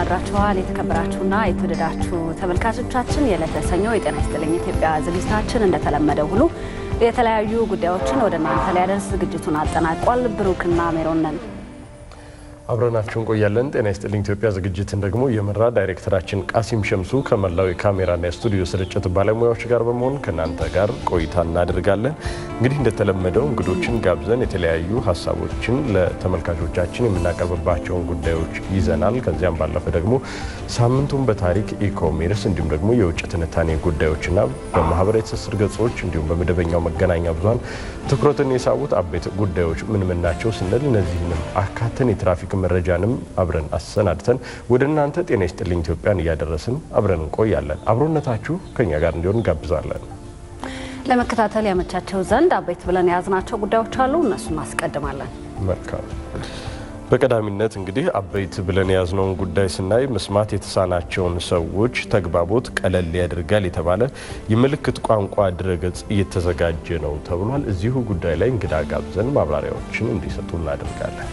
እንደምናድራችኋል የተከበራችሁና የተወደዳችሁ ተመልካቾቻችን የዕለተ ሰኞ የጤና ይስጥልኝ ኢትዮጵያ ዝግጅታችን እንደተለመደው ሁሉ የተለያዩ ጉዳዮችን ወደ እናንተ ሊያደርስ ዝግጅቱን አጠናቋል። ብሩክና ሜሮን ነን። አብረናችሁ እንቆያለን። ጤና ይስጥልኝ ኢትዮጵያ ዝግጅትን ደግሞ የመራ ዳይሬክተራችን ቃሲም ሸምሱ ከመላው የካሜራና የስቱዲዮ ስርጭት ባለሙያዎች ጋር በመሆን ከእናንተ ጋር ቆይታ እናደርጋለን። እንግዲህ እንደተለመደው እንግዶችን ጋብዘን የተለያዩ ሀሳቦችን ለተመልካቾቻችን የምናቀርብባቸውን ጉዳዮች ይዘናል። ከዚያም ባለፈ ደግሞ ሳምንቱን በታሪክ ኢኮሜርስ፣ እንዲሁም ደግሞ የውጭ ትንታኔ ጉዳዮችና በማህበራዊ ትስስር ገጾች እንዲሁም በመደበኛው መገናኛ ብዙኃን ትኩረትን የሳቡት አበይት ጉዳዮች ምን ምን ናቸው ስንል እነዚህንም አካተን የትራፊክ መረጃንም አብረን አሰናድተን ወደ እናንተ ጤና ይስጥልኝ ኢትዮጵያን እያደረስን አብረን እንቆያለን። አብሮነታችሁ ከኛ ጋር እንዲሆን እንጋብዛለን። ለመከታተል ያመቻቸው ዘንድ አበይት ብለን የያዝናቸው ጉዳዮች አሉ። እነሱን እናስቀድማለን። መልካም። በቀዳሚነት እንግዲህ አበይት ብለን የያዝነውን ጉዳይ ስናይ መስማት የተሳናቸውን ሰዎች ተግባቦት ቀለል ያደርጋል የተባለ የምልክት ቋንቋ ድረገጽ እየተዘጋጀ ነው ተብሏል። እዚሁ ጉዳይ ላይ እንግዳ ጋብዘን ማብራሪያዎችን እንዲሰጡ እናደርጋለን።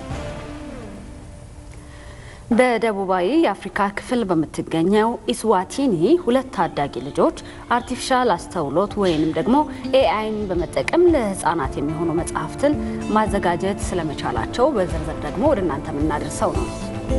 በደቡባዊ የአፍሪካ ክፍል በምትገኘው ኢስዋቲኒ ሁለት ታዳጊ ልጆች አርቲፊሻል አስተውሎት ወይንም ደግሞ ኤአይን በመጠቀም ለሕፃናት የሚሆኑ መጽሐፍትን ማዘጋጀት ስለመቻላቸው በዝርዝር ደግሞ ወደ እናንተ የምናደርሰው ነው።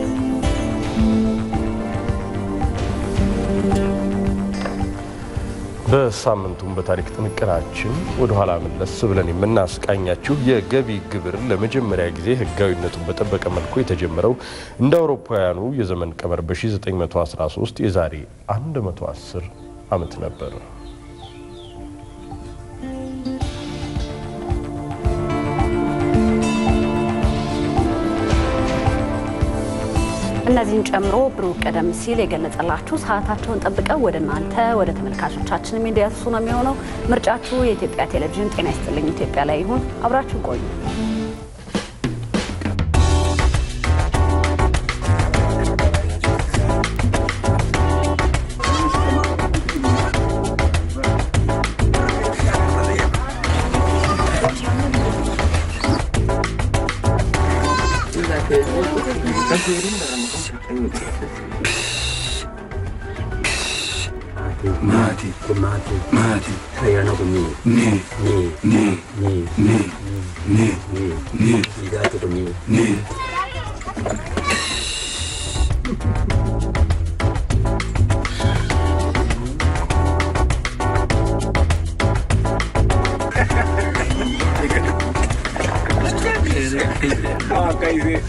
በሳምንቱም በታሪክ ጥንቅራችን ወደ ኋላ መለስ ብለን የምናስቃኛችሁ የገቢ ግብር ለመጀመሪያ ጊዜ ሕጋዊነቱን በጠበቀ መልኩ የተጀመረው እንደ አውሮፓውያኑ የዘመን ቀመር በ1913 የዛሬ 110 ዓመት ነበር። እነዚህን ጨምሮ ብሩክ ቀደም ሲል የገለጸላችሁ ሰዓታቸውን ጠብቀው ወደ እናንተ ወደ ተመልካቾቻችን የሚደርሱ ነው የሚሆነው። ምርጫችሁ የኢትዮጵያ ቴሌቪዥን ጤና ይስጥልኝ ኢትዮጵያ ላይ ይሁን። አብራችሁ ቆዩ። Mati, mati, mati. Ayano kumi. Ni, ni, ni, ni, ni, ni, ni, ni. Ligato kumi. Ni. Ah, kaise.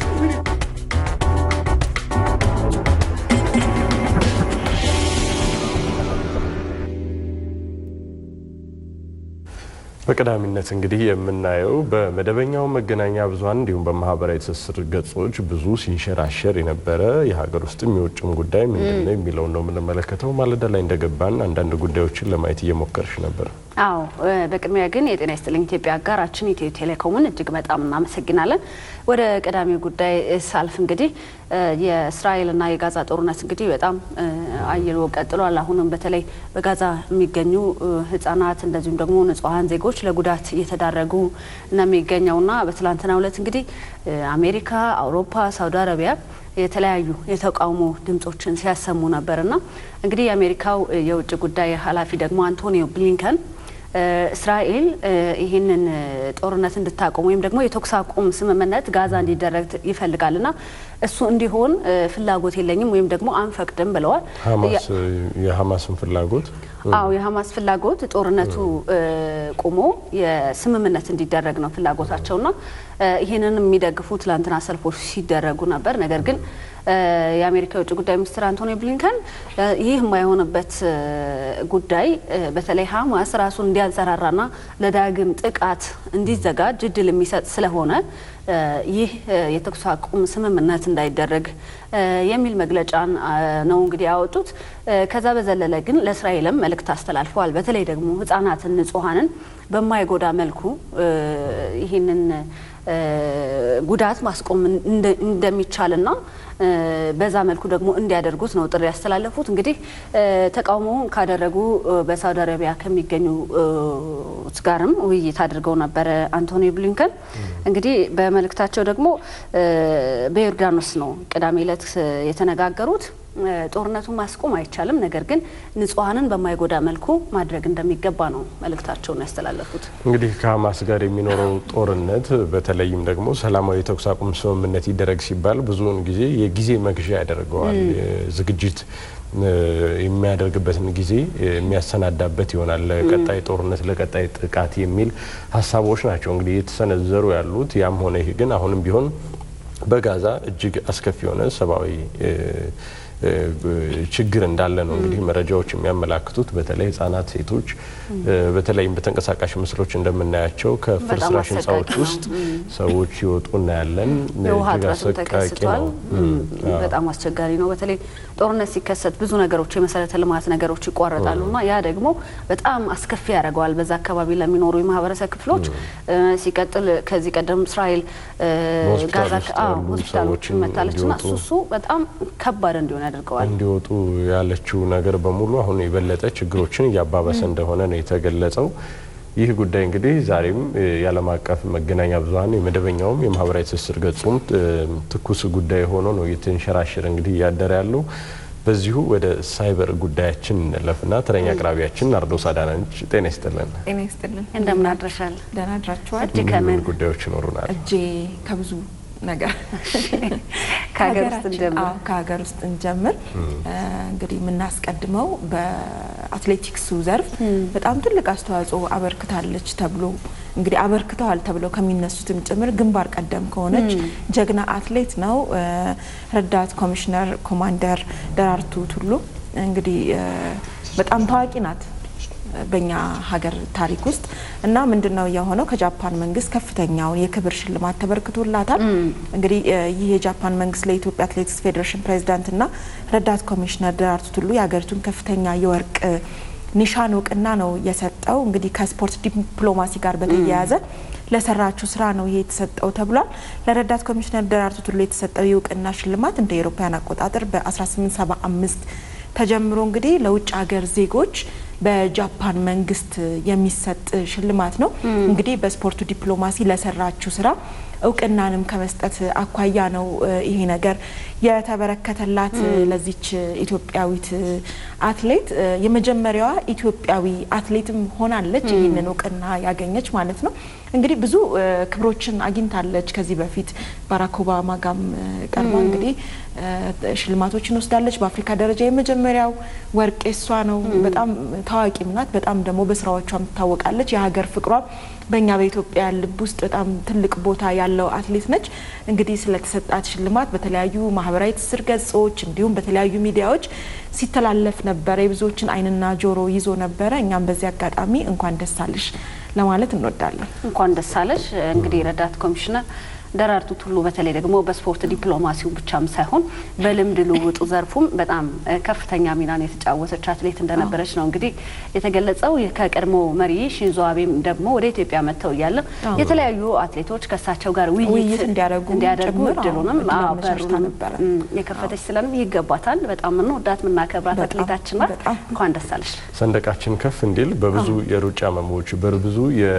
በቀዳሚነት እንግዲህ የምናየው በመደበኛው መገናኛ ብዙኃን እንዲሁም በማህበራዊ ትስስር ገጾች ብዙ ሲንሸራሸር የነበረ የሀገር ውስጥም የውጭም ጉዳይ ምንድን ነው የሚለውን ነው የምንመለከተው። ማለዳ ላይ እንደገባን አንዳንድ ጉዳዮችን ለማየት እየሞከርሽ ነበር። አዎ በቅድሚያ ግን የጤና ይስጥልኝ ኢትዮጵያ አጋራችን ኢትዮ ቴሌኮምን እጅግ በጣም እናመሰግናለን። ወደ ቀዳሚ ጉዳይ ሳልፍ እንግዲህ የእስራኤልና የጋዛ ጦርነት እንግዲህ በጣም አይሎ ቀጥሏል። አሁንም በተለይ በጋዛ የሚገኙ ሕጻናት እንደዚሁም ደግሞ ንጹሐን ዜጎች ለጉዳት እየተዳረጉ ነው የሚገኘውና በትላንትናው ዕለት እንግዲህ አሜሪካ፣ አውሮፓ፣ ሳውዲ አረቢያ የተለያዩ የተቃውሞ ድምጾችን ሲያሰሙ ነበርና እንግዲህ የአሜሪካው የውጭ ጉዳይ ኃላፊ ደግሞ አንቶኒዮ ብሊንከን እስራኤል ይህንን ጦርነት እንድታቆም ወይም ደግሞ የተኩስ አቁም ስምምነት ጋዛ እንዲደረግ ይፈልጋልና እሱ እንዲሆን ፍላጎት የለኝም ወይም ደግሞ አንፈቅድም ብለዋል። የሀማስን ፍላጎት አዎ የሀማስ ፍላጎት ጦርነቱ ቆሞ የስምምነት እንዲደረግ ነው ፍላጎታቸውና ይህንን የሚደግፉ ትላንትና ሰልፎች ሲደረጉ ነበር። ነገር ግን የአሜሪካ የውጭ ጉዳይ ሚኒስትር አንቶኒ ብሊንከን ይህ የማይሆንበት ጉዳይ በተለይ ሀማስ ራሱን እንዲያንሰራራና ለዳግም ጥቃት እንዲዘጋጅ እድል የሚሰጥ ስለሆነ ይህ የተኩስ አቁም ስምምነት እንዳይደረግ የሚል መግለጫን ነው እንግዲህ ያወጡት። ከዛ በዘለለ ግን ለእስራኤልም መልእክት አስተላልፈዋል። በተለይ ደግሞ ሕጻናትን፣ ንጹሐንን በማይጎዳ መልኩ ይህንን ጉዳት ማስቆም እንደሚቻልና በዛ መልኩ ደግሞ እንዲያደርጉት ነው ጥሪ ያስተላለፉት። እንግዲህ ተቃውሞውን ካደረጉ በሳውዲ አረቢያ ከሚገኙ ጋርም ውይይት አድርገው ነበረ አንቶኒ ብሊንከን። እንግዲህ በመልእክታቸው ደግሞ በዮርዳኖስ ነው ቅዳሜ ዕለት የተነጋገሩት። ጦርነቱን ማስቆም አይቻልም፣ ነገር ግን ንጹሐንን በማይጎዳ መልኩ ማድረግ እንደሚገባ ነው መልእክታቸውን ያስተላለፉት። እንግዲህ ከሀማስ ጋር የሚኖረው ጦርነት በተለይም ደግሞ ሰላማዊ የተኩስ አቁም ስምምነት ይደረግ ሲባል ብዙውን ጊዜ የጊዜ መግዣ ያደርገዋል። ዝግጅት የሚያደርግበትን ጊዜ የሚያሰናዳበት ይሆናል። ለቀጣይ ጦርነት፣ ለቀጣይ ጥቃት የሚል ሀሳቦች ናቸው እንግዲህ የተሰነዘሩ ያሉት። ያም ሆነ ይህ ግን አሁንም ቢሆን በጋዛ እጅግ አስከፊ የሆነ ሰብአዊ ችግር እንዳለ ነው እንግዲህ መረጃዎች የሚያመላክቱት። በተለይ ህጻናት፣ ሴቶች በተለይም በተንቀሳቃሽ ምስሎች እንደምናያቸው ከፍርስራሽ ህንፃዎች ውስጥ ሰዎች ይወጡ እናያለን። የውሃ እጅግ እጥረትም አሰቃቂ ተከስቷል። ነው። በጣም አስቸጋሪ ነው። በተለይ ጦርነት ሲከሰት ብዙ ነገሮች የመሰረተ ልማት ነገሮች ይቋረጣሉ እና ያ ደግሞ በጣም አስከፊ ያደርገዋል በዛ አካባቢ ለሚኖሩ የማህበረሰብ ክፍሎች። ሲቀጥል ከዚህ ቀደም እስራኤል በሆስፒታል ጋዛ ውስጥ አዎ፣ ያሉ ሆስፒታሎችን ሰዎችን መታለች እና እንዲወጡ እሱ እሱ በጣም ከባድ እንዲሆን ያደርገዋል። እንዲወጡ ያለችው ነገር በሙሉ አሁን የበለጠ ችግሮችን እያባበሰ እንደሆነ ነው የተገለጸው። ይህ ጉዳይ እንግዲህ ዛሬም የዓለም አቀፍ መገናኛ ብዙኃን የመደበኛውም የማህበራዊ ትስስር ገጹም ትኩስ ጉዳይ ሆኖ ነው እየተንሸራሸረ እንግዲህ እያደረ ያለው። በዚሁ ወደ ሳይበር ጉዳያችን እንለፍና ተረኛ አቅራቢያችን ናርዶስ አዳናች ጤና ይስጥልን። ጤና ይስጥልን። እንደምን አድረሻል? ደህና አድራችኋል? እጅ ከምን ጉዳዮች ይኖሩናል። እጄ ከብዙ ነገር ከሀገር ውስጥ ከሀገራችን- እንጀምር። አዎ፣ ከሀገር ውስጥ እንጀምር። እንግዲህ የምናስቀድመው በአትሌቲክሱ ዘርፍ በጣም ትልቅ አስተዋጽኦ አበርክታለች ተብሎ እንግዲህ አበርክተዋል ተብለው ከሚነሱትም ጭምር ግንባር ቀደም ከሆነች ጀግና አትሌት ነው እ፣ ረዳት ኮሚሽነር ኮማንደር ደራርቱ ቱሉ እንግዲህ እ፣ በጣም ታዋቂ ናት በእኛ ሀገር ታሪክ ውስጥ እና ምንድን ነው የሆነው? ከጃፓን መንግስት ከፍተኛውን የክብር ሽልማት ተበርክቶላታል። እንግዲህ እ፣ ይህ የጃፓን መንግስት ለኢትዮጵያ አትሌቲክስ ፌዴሬሽን ፕሬዚዳንትና ረዳት ኮሚሽነር ደራርቱ ቱሉ የሀገሪቱን ከፍተኛ የወርቅ እ፣ ኒሻን እውቅና ነው የሰጠው። እንግዲህ ከስፖርት ዲፕሎማሲ ጋር በተያያዘ ለሰራችው ስራ ነው ይሄ የተሰጠው ተብሏል። ለረዳት ኮሚሽነር ደራርቱ ቱሉ የተሰጠው የእውቅና ሽልማት እንደ ኤሮፓያን አቆጣጠር በ1875 ተጀምሮ እንግዲህ ለውጭ ሀገር ዜጎች በጃፓን መንግስት የሚሰጥ ሽልማት ነው። እንግዲህ በስፖርቱ ዲፕሎማሲ ለሰራችው ስራ እውቅናንም ከመስጠት አኳያ ነው እ፣ ይሄ ነገር የተበረከተላት ለዚች ኢትዮጵያዊት አትሌት እ፣ የመጀመሪያዋ ኢትዮጵያዊ አትሌትም ሆናለች ይህንን እውቅና ያገኘች ማለት ነው። እንግዲህ ብዙ እ፣ ክብሮችን አግኝታለች። ከዚህ በፊት ባራክ ኦባማ ጋም እ፣ ቀርባ እንግዲህ እ፣ ሽልማቶችን ወስዳለች። በአፍሪካ ደረጃ የመጀመሪያው ወርቅ የሷ ነው። በጣም ታዋቂም ናት። በጣም ደግሞ በስራዎቿም ትታወቃለች። የሀገር ፍቅሯ በእኛ በኢትዮጵያ ልብ ውስጥ በጣም ትልቅ ቦታ ያለው አትሌት ነች። እንግዲህ ስለተሰጣት ሽልማት በተለያዩ ማህበራዊ ትስስር ገጾች እንዲሁም በተለያዩ ሚዲያዎች ሲተላለፍ ነበረ። የብዙዎችን ዓይንና ጆሮ ይዞ ነበረ። እኛም በዚህ አጋጣሚ እንኳን ደስ አለሽ ለማለት እንወዳለን። እንኳን ደስ አለሽ። እንግዲህ ረዳት ኮሚሽነር ደራርቱ ቱሉ በተለይ ደግሞ በስፖርት ዲፕሎማሲው ብቻም ሳይሆን በልምድ ልውውጡ ዘርፉም በጣም እ፣ ከፍተኛ ሚናን የተጫወተች አትሌት እንደነበረች ነው እንግዲህ የተገለጸው። ይህ ከቀድሞ መሪ ሽንዞ አቤም ደግሞ ወደ ኢትዮጵያ መጥተው እያለ አዎ። የተለያዩ አትሌቶች ከእሳቸው ጋር ውይይት ውይይት እንዲያደርጉ እንዲያደርጉ ጭምር፣ አዎ፣ እድሉንም እድል አዎ፣ አመቻችታ በሩንም ነበረ። እም፣ የከፈተች ስለንም ይገባታል። በጣም የምንወዳት የምናከብራት በጣም፣ አትሌታችን ናት። በጣም። እንኳን ደስ አለሽ። ሰንደቃችን ከፍ እንዲል በብዙ የሩጫ መሞች በብዙ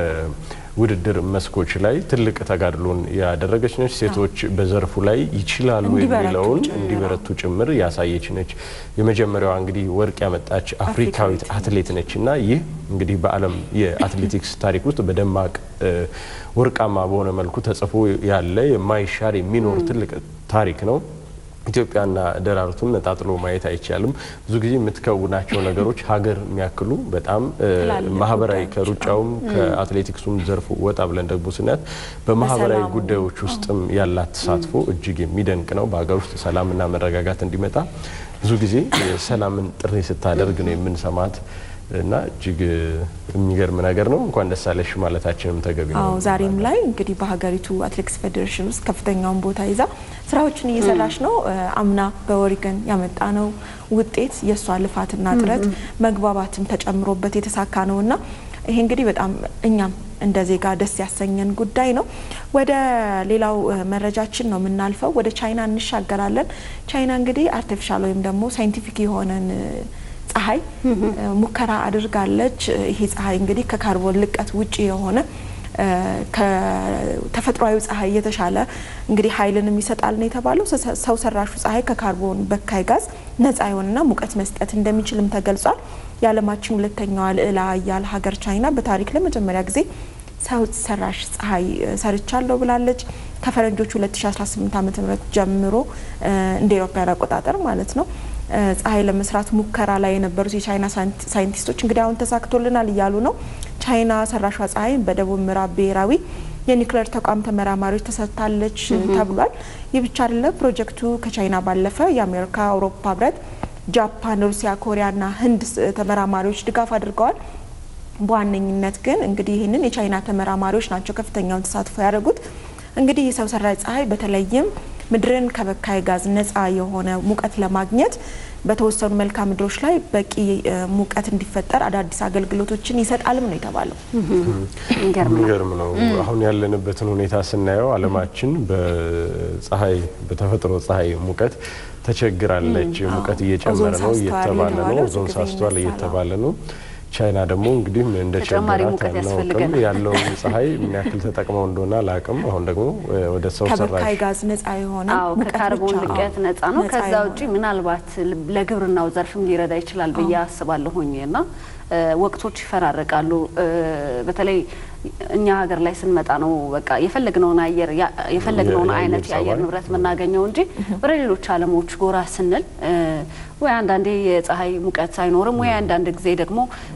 የውድድር መስኮች ላይ ትልቅ ተጋድሎን ያደረገች ነች። ሴቶች በዘርፉ ላይ ይችላሉ እንዲበረቱ የሚለውን ጭምር። እንዲበረቱ ጭምር ያሳየች ነች። የመጀመሪያዋ እንግዲህ ወርቅ ያመጣች አፍሪካዊት አትሌት ነች እና ይህ እንግዲህ በዓለም የአትሌቲክስ ታሪክ ውስጥ በደማቅ እ፣ ወርቃማ በሆነ መልኩ ተጽፎ ያለ የማይሻር የሚኖር ትልቅ ታሪክ ነው። ኢትዮጵያና ደራርቱን ነጣጥሎ ማየት አይቻልም። ብዙ ጊዜ የምትከውናቸው ነገሮች ሀገር የሚያክሉ በጣም እ፣ ትላልቅ ማህበራዊ ጉዳዮች ከሩጫውም ከአትሌቲክሱም ዘርፉ ወጣ ብለን ደግሞ ስናያት በማህበራዊ በሰላሙ፣ ጉዳዮች ውስጥም ያላት ተሳትፎ እጅግ የሚደንቅ ነው። በሀገር ውስጥ ሰላምና መረጋጋት እንዲመጣ ብዙ ጊዜ የሰላምን ጥሪ ስታደርግ ነው የምንሰማት እና እጅግ የሚገርም ነገር ነው። እንኳን ደስ አለሽ ማለታችንም ተገቢ ነው። አዎ ዛሬም ላይ እንግዲህ በሀገሪቱ አትሌቲክስ ፌዴሬሽን ውስጥ ከፍተኛውን ቦታ ይዛ ስራዎችን እየሰራች ነው። እ፣ አምና በኦሪገን ያመጣ ነው ውጤት የእሷ ልፋትና ጥረት መግባባትም ተጨምሮበት የተሳካ ነው እና ይሄ እንግዲህ በጣም እኛም እንደ ዜጋ ደስ ያሰኘን ጉዳይ ነው። ወደ ሌላው መረጃችን ነው የምናልፈው። ወደ ቻይና እንሻገራለን። ቻይና እንግዲህ አርቲፊሻል ወይም ደግሞ ሳይንቲፊክ የሆነን ፀሐይ ሙከራ አድርጋለች። ይሄ ፀሐይ እንግዲህ ከካርቦን ልቀት ውጪ የሆነ ከተፈጥሯዊ ፀሐይ የተሻለ እንግዲህ ኃይልንም ይሰጣል ነው የተባለው። ሰው ሰራሹ ፀሐይ ከካርቦን በካይ ጋዝ ነጻ የሆነና ሙቀት መስጠት እንደሚችልም ተገልጿል። የዓለማችን ሁለተኛዋ ልዕለ ኃያል ሀገር ቻይና በታሪክ ለመጀመሪያ ጊዜ ሰው ሰራሽ ፀሐይ ሰርቻለሁ ብላለች። ከፈረንጆቹ 2018 ዓ ም ጀምሮ እንደ ኤሮፓያን አቆጣጠር ማለት ነው ፀሐይ ለመስራት ሙከራ ላይ የነበሩት የቻይና ሳይንቲስቶች እንግዲህ አሁን ተሳክቶልናል እያሉ ነው። ቻይና ሰራሿ ፀሐይ በደቡብ ምዕራብ ብሔራዊ የኒውክሌር ተቋም ተመራማሪዎች ተሰጥታለች ተብሏል። ይህ ብቻ አይደለም። ፕሮጀክቱ ከቻይና ባለፈ የአሜሪካ፣ አውሮፓ ህብረት፣ ጃፓን፣ ሩሲያ፣ ኮሪያና ህንድ ተመራማሪዎች ድጋፍ አድርገዋል። በዋነኝነት ግን እንግዲህ ይህንን የቻይና ተመራማሪዎች ናቸው ከፍተኛውን ተሳትፎ ያደረጉት። እንግዲህ የሰው ሰራሽ ፀሐይ በተለይም ምድርን ከበካይ ጋዝ ነጻ የሆነ ሙቀት ለማግኘት በተወሰኑ መልክዓ ምድሮች ላይ በቂ ሙቀት እንዲፈጠር አዳዲስ አገልግሎቶችን ይሰጣልም ነው የተባለው። የሚገርም ነው። አሁን ያለንበትን ሁኔታ ስናየው ዓለማችን በፀሐይ በተፈጥሮ ፀሐይ ሙቀት ተቸግራለች። ሙቀት እየጨመረ ነው እየተባለ ነው። ኦዞን ሳስቷል እየተባለ ነው። ቻይና ደግሞ እንግዲህ እንደ ቸገራት አናውቅም። ያለው ፀሐይ ምን ያክል ተጠቅመው እንደሆነ አላውቅም። አሁን ደግሞ ወደ ሰው ሰራሽ ከበካይ ጋዝ ነጻ የሆነ ከካርቦን ልቀት ነጻ ነው። ከዛ ውጪ ምናልባት ለግብርናው ዘርፍም ሊረዳ ይችላል ብዬ አስባለሁኝ እና ወቅቶች ይፈራረቃሉ። በተለይ እኛ ሀገር ላይ ስንመጣ ነው በቃ የፈለግነውን አየር የፈለግነውን አይነት የአየር ንብረት የምናገኘው እንጂ ወደ ሌሎች ዓለሞች ጎራ ስንል ወይ አንዳንዴ የፀሐይ ሙቀት አይኖርም፣ ወይ አንዳንድ ጊዜ ደግሞ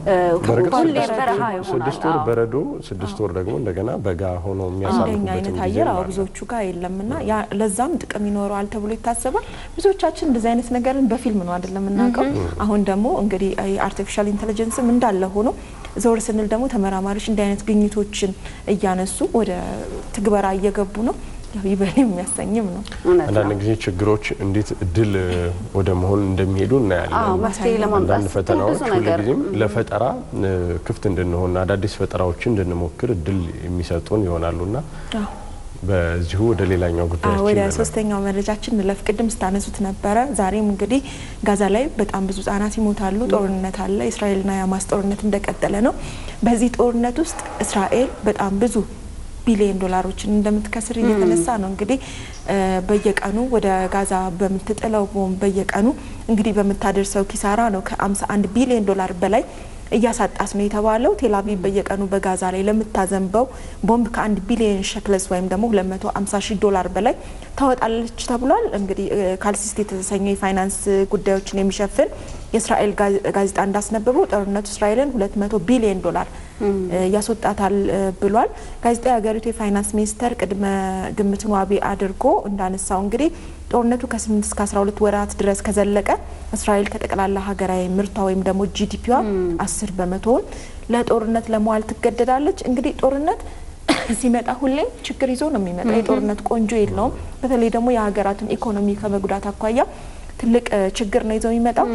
ሁሌ በረሃ ይሆናል። ስድስት ወር በረዶ፣ ስድስት ወር ደግሞ እንደገና በጋ ሆኖ እንደኛ የሚያሳልፉበት አይነት አየር አዎ ብዙዎቹ ጋር የለምና ለዛም ጥቅም ይኖረዋል ተብሎ ይታሰባል። ብዙዎቻችን እንደዚህ አይነት ነገርን በፊልም ነው አይደለም የምናውቀው። አሁን ደግሞ እንግዲህ አርቲፊሻል ኢንቴሊጀንስም እንዳለ ሆኖ ዘወር ስንል ደግሞ ተመራማሪዎች እንዲህ አይነት ግኝቶችን እያነሱ ወደ ትግበራ እየገቡ ነው። ያው ይበል የሚያሰኝም ነው። እውነት አንዳንድ ነው። ጊዜ ችግሮች እንዴት እድል ወደ መሆን እንደሚሄዱ አዎ እናያለን። መፍትሄ ለማምጣት አንዳንድ ስትል ፈተናዎች ብዙ ነገር ሁልጊዜም ለፈጠራ እ፣ ክፍት እንድንሆን አዳዲስ ፈጠራዎችን እንድንሞክር እድል የሚሰጡን ይሆናሉና አዎ። በዚሁ ወደ ሌላኛው አዎ፣ ጉዳያችን ወደ እንለፍ። ሶስተኛው መረጃችን እንለፍ። ቅድም ስታነሱት ነበረ። ዛሬም እንግዲህ ጋዛ ላይ በጣም ብዙ ህጻናት ይሞታሉ። ጦርነት አለ። የእስራኤልና የሀማስ ጦርነት እንደቀጠለ ነው። በዚህ ጦርነት ውስጥ እስራኤል በጣም ብዙ ቢሊዮን ዶላሮችን እንደምትከስር እየተነሳ ነው። እንግዲህ እ፣ በየቀኑ ወደ ጋዛ በምትጥለው ቦምብ በየቀኑ እንግዲህ በምታደርሰው ኪሳራ ነው ከ51 ቢሊዮን ዶላር በላይ እያሳጣስ ነው የተባለው። ቴልአቪቭ በየቀኑ በጋዛ ላይ ለምታዘንበው ቦምብ ከአንድ ቢሊዮን ሸክለስ ወይም ደግሞ 250 ሺህ ዶላር በላይ ታወጣለች ተብሏል። እንግዲህ እ፣ ካልሲስት የተሰኘው የፋይናንስ ጉዳዮችን የሚሸፍን የእስራኤል ጋዜ- ጋዜጣ እንዳስነበበው ጦርነቱ እስራኤልን 200 ቢሊዮን ዶላር እ፣ ያስወጣታል እ፣ ብሏል። ጋዜጣው የሀገሪቱ የፋይናንስ ሚኒስተር ቅድመ ግምትን ዋቢ አድርጎ እንዳነሳው እንግዲህ ጦርነቱ ከ8 እስከ 12 ወራት ድረስ ከዘለቀ እስራኤል ከጠቅላላ ሀገራዊ ምርቷ ወይም ደግሞ ጂዲፒዋ 10 በመቶውን ለጦርነት ለመዋል ትገደዳለች። እንግዲህ ጦርነት ሲመጣ ሁሌም ችግር ይዞ ነው የሚመጣ። የጦርነት ቆንጆ የለውም። በተለይ ደግሞ የሀገራትን ኢኮኖሚ ከመጉዳት አኳያ ትልቅ እ፣ ችግር ነው ይዘው የሚመጣው።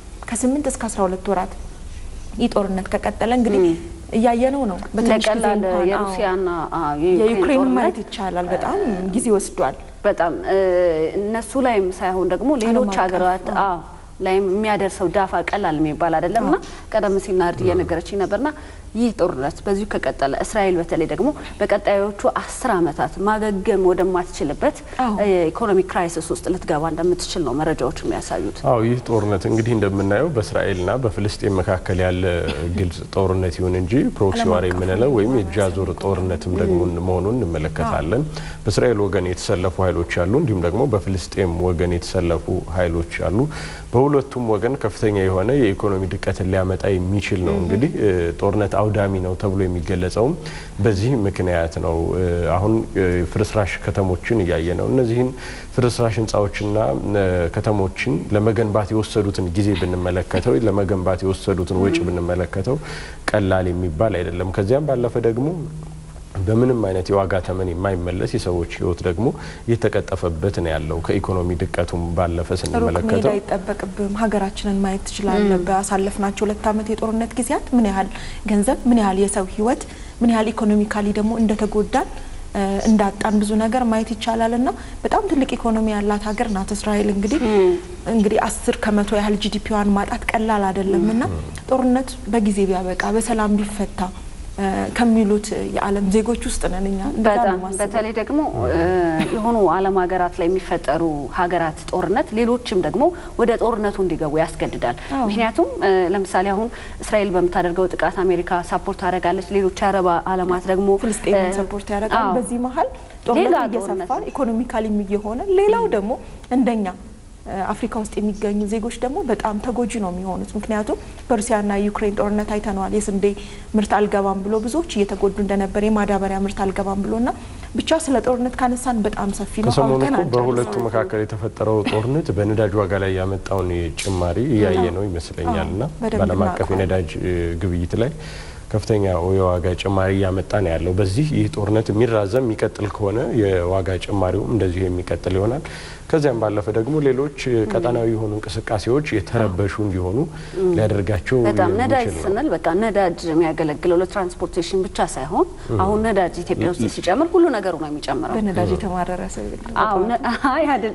ከ8 እስከ 12 ወራት ይህ ጦርነት ከቀጠለ እንግዲህ እያየነው ነው። በትንሽ ጊዜ ለቀላል እንኳን፣ አዎ፣ የሩሲያና አዎ፣ የዩክሬን ጦርነት ማየት ይቻላል። በጣም ጊዜ ወስዷል። በጣም እ፣ እነሱ ላይም ሳይሆን ደግሞ ሌሎች አቀፍ፣ ሀገራት አዎ ላይም የሚያደርሰው ዳፋ ቀላል የሚባል አይደለም እና ቀደም ሲል ናርድ እየነገረችኝ ነበርና ይህ ጦርነት በዚሁ ከቀጠለ እስራኤል በተለይ ደግሞ በቀጣዮቹ አስር ዓመታት ማገገም ወደማትችልበት አዎ። የኢኮኖሚ ክራይሲስ ውስጥ ልትገባ እንደምትችል ነው መረጃዎች የሚያሳዩት። አዎ ይህ ጦርነት እንግዲህ እንደምናየው በእስራኤልና በፍልስጤን መካከል ያለ ግልጽ ጦርነት ይሁን እንጂ ፕሮክሲ ዋር የምንለው ወይም የእጅ አዙር ጦርነትም ደግሞ መሆኑን እንመለከታለን። በእስራኤል ወገን የተሰለፉ ኃይሎች አሉ፣ እንዲሁም ደግሞ በፍልስጤም ወገን የተሰለፉ ኃይሎች አሉ። በሁለቱም ወገን ከፍተኛ የሆነ የኢኮኖሚ ድቀትን ሊያመጣ የሚችል ነው። እንግዲህ እ፣ ጦርነት አውዳሚ ነው ተብሎ የሚገለጸውም በዚህ ምክንያት ነው። እ፣ አሁን እ፣ ፍርስራሽ ከተሞችን እያየ ነው። እነዚህን ፍርስራሽ ህንፃዎችና እ፣ ከተሞችን ለመገንባት የወሰዱትን ጊዜ ብንመለከተው፣ ለመገንባት የወሰዱትን ወጪ ብንመለከተው ቀላል የሚባል አይደለም። ከዚያም ባለፈ ደግሞ በምንም አይነት የዋጋ ተመን የማይመለስ የሰዎች ህይወት ደግሞ እየተቀጠፈበት ነው ያለው። ከኢኮኖሚ ድቀቱም ባለፈ ሩቅ መሄድ ስንመለከተው አይጠበቅብም። ሀገራችንን ማየት ትችላለህ። ባሳለፍናቸው ሁለት ዓመት የጦርነት ጊዜያት ምን ያህል ገንዘብ፣ ምን ያህል የሰው ህይወት፣ ምን ያህል ኢኮኖሚካሊ ደግሞ እንደተጎዳን እ፣ እንዳጣን ብዙ ነገር ማየት ይቻላል እና በጣም ትልቅ ኢኮኖሚ ያላት ሀገር ናት እስራኤል። እንግዲህ እንግዲህ አስር ከመቶ ያህል ጂዲፒዋን ማጣት ቀላል አይደለም እና ጦርነት በጊዜ ቢያበቃ በሰላም ቢፈታ እ፣ ከሚሉት የዓለም ዜጎች ውስጥ ነን እኛ። እንደዛ ነው በጣም የማስበው። በተለይ ደግሞ እ፣ የሆኑ ዓለም ሀገራት ላይ የሚፈጠሩ ሀገራት ጦርነት ሌሎችም ደግሞ ወደ ጦርነቱ እንዲገቡ ያስገድዳል። አዎ። ምክንያቱም እ፣ ለምሳሌ አሁን እስራኤል በምታደርገው ጥቃት አሜሪካ ሳፖርት ታደርጋለች። ሌሎች የአረብ ዓለማት ደግሞ ፍልስጤምን እ፣ ሰፖርት ያደርጋል። አዎ። በዚህ መሀል ሌላ ጦርነት ጦርነት እየሰፋ ነው። ኢኮኖሚካሊም እየሆነ ሌላው ደግሞ እንደኛ እ፣ አፍሪካ ውስጥ የሚገኙ ዜጎች ደግሞ በጣም ተጎጂ ነው የሚሆኑት። ምክንያቱም በሩሲያና ዩክሬን ጦርነት አይተነዋል። የስንዴ ምርት አልገባም ብሎ ብዙዎች እየተጎዱ እንደነበር የማዳበሪያ ምርት አልገባም ብሎና ብቻ ስለ ጦርነት ካነሳን በጣም ሰፊ ነው። ከሰሞኑ አውርተን እኮ አንጨርሰውም። በሁለቱ መካከል የተፈጠረው ጦርነት በነዳጅ ዋጋ ላይ ያመጣውን ጭማሪ እያየ ነው ይመስለኛል እና በደንብ በዓለም አቀፍ እናውቀዋለን። የነዳጅ እ፣ ግብይት ላይ ከፍተኛ የዋጋ ጭማሪ እያመጣ ነው ያለው። በዚህ ይህ ጦርነት የሚራዘም የሚቀጥል ከሆነ የዋጋ ጭማሪውም እንደዚሁ የሚቀጥል ይሆናል። ከዚያም ባለፈ ደግሞ ሌሎች ቀጠናዊ የሆኑ እንቅስቃሴዎች የተረበሹ እንዲሆኑ ሊያደርጋቸው በጣም ነዳጅ የሚችል ነው። ስንል በቃ ነዳጅ የሚያገለግለው ለትራንስፖርቴሽን ብቻ ሳይሆን አሁን ነዳጅ ኢትዮጵያ ውስጥ ሲጨምር ሁሉ ነገሩ ነው የሚጨምረው። በነዳጅ የተማረረ ሰው የለም። አዎ ነ- አይ አይደል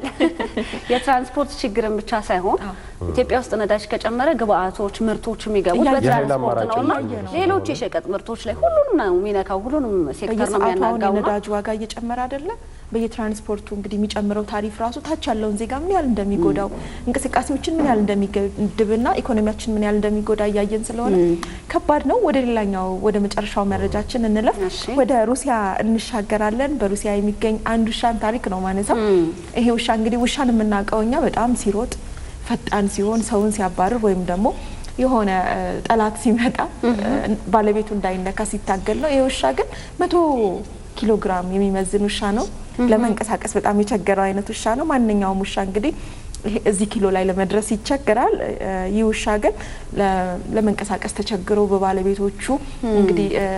የትራንስፖርት ችግርን ብቻ ሳይሆን ኢትዮጵያ ውስጥ ነዳጅ ከጨመረ ግብአቶች፣ ምርቶች የሚገቡት እያየን በትራንስፖርት የኃይል ነውና አማራጭ ነው። ሌሎች የሸቀጥ ምርቶች ላይ ሁሉንም ነው የሚነካው። ሁሉንም ሴክተር ነው በየሰዓቱ አሁን የሚያናጋውና የነዳጅ ዋጋ እየጨመረ አይደለ? በየትራንስፖርቱ እንግዲህ የሚጨምረው ታሪፍ ራሱ ታች ያለውን ዜጋ ምን ያህል እንደሚጎዳው እንቅስቃሴዎችን ምን ያህል እንደሚገድብና ኢኮኖሚያችን ምን ያህል እንደሚጎዳ እያየን ስለሆነ ከባድ ነው። ወደ ሌላኛው ወደ መጨረሻው መረጃችን እንለፍ። እሺ። ወደ ሩሲያ እንሻገራለን። በሩሲያ የሚገኝ አንድ ውሻን ታሪክ ነው ማነሳው። ይሄ ውሻ እንግዲህ ውሻን የምናውቀው እኛ በጣም ሲሮጥ ፈጣን ሲሆን ሰውን ሲያባርር ወይም ደግሞ የሆነ እ፣ ጠላት ሲመጣ እ፣ ባለቤቱ እንዳይነካ ሲታገል ነው። ይህ ውሻ ግን መቶ ኪሎ ግራም የሚመዝን ውሻ ነው። ለመንቀሳቀስ በጣም የቸገረው አይነት ውሻ ነው። ማንኛውም ውሻ እንግዲህ ይሄ እዚህ ኪሎ ላይ ለመድረስ ይቸግራል። እ፣ ይህ ውሻ ግን ለ- ለመንቀሳቀስ ተቸግሮ በባለቤቶቹ እንግዲህ እ፣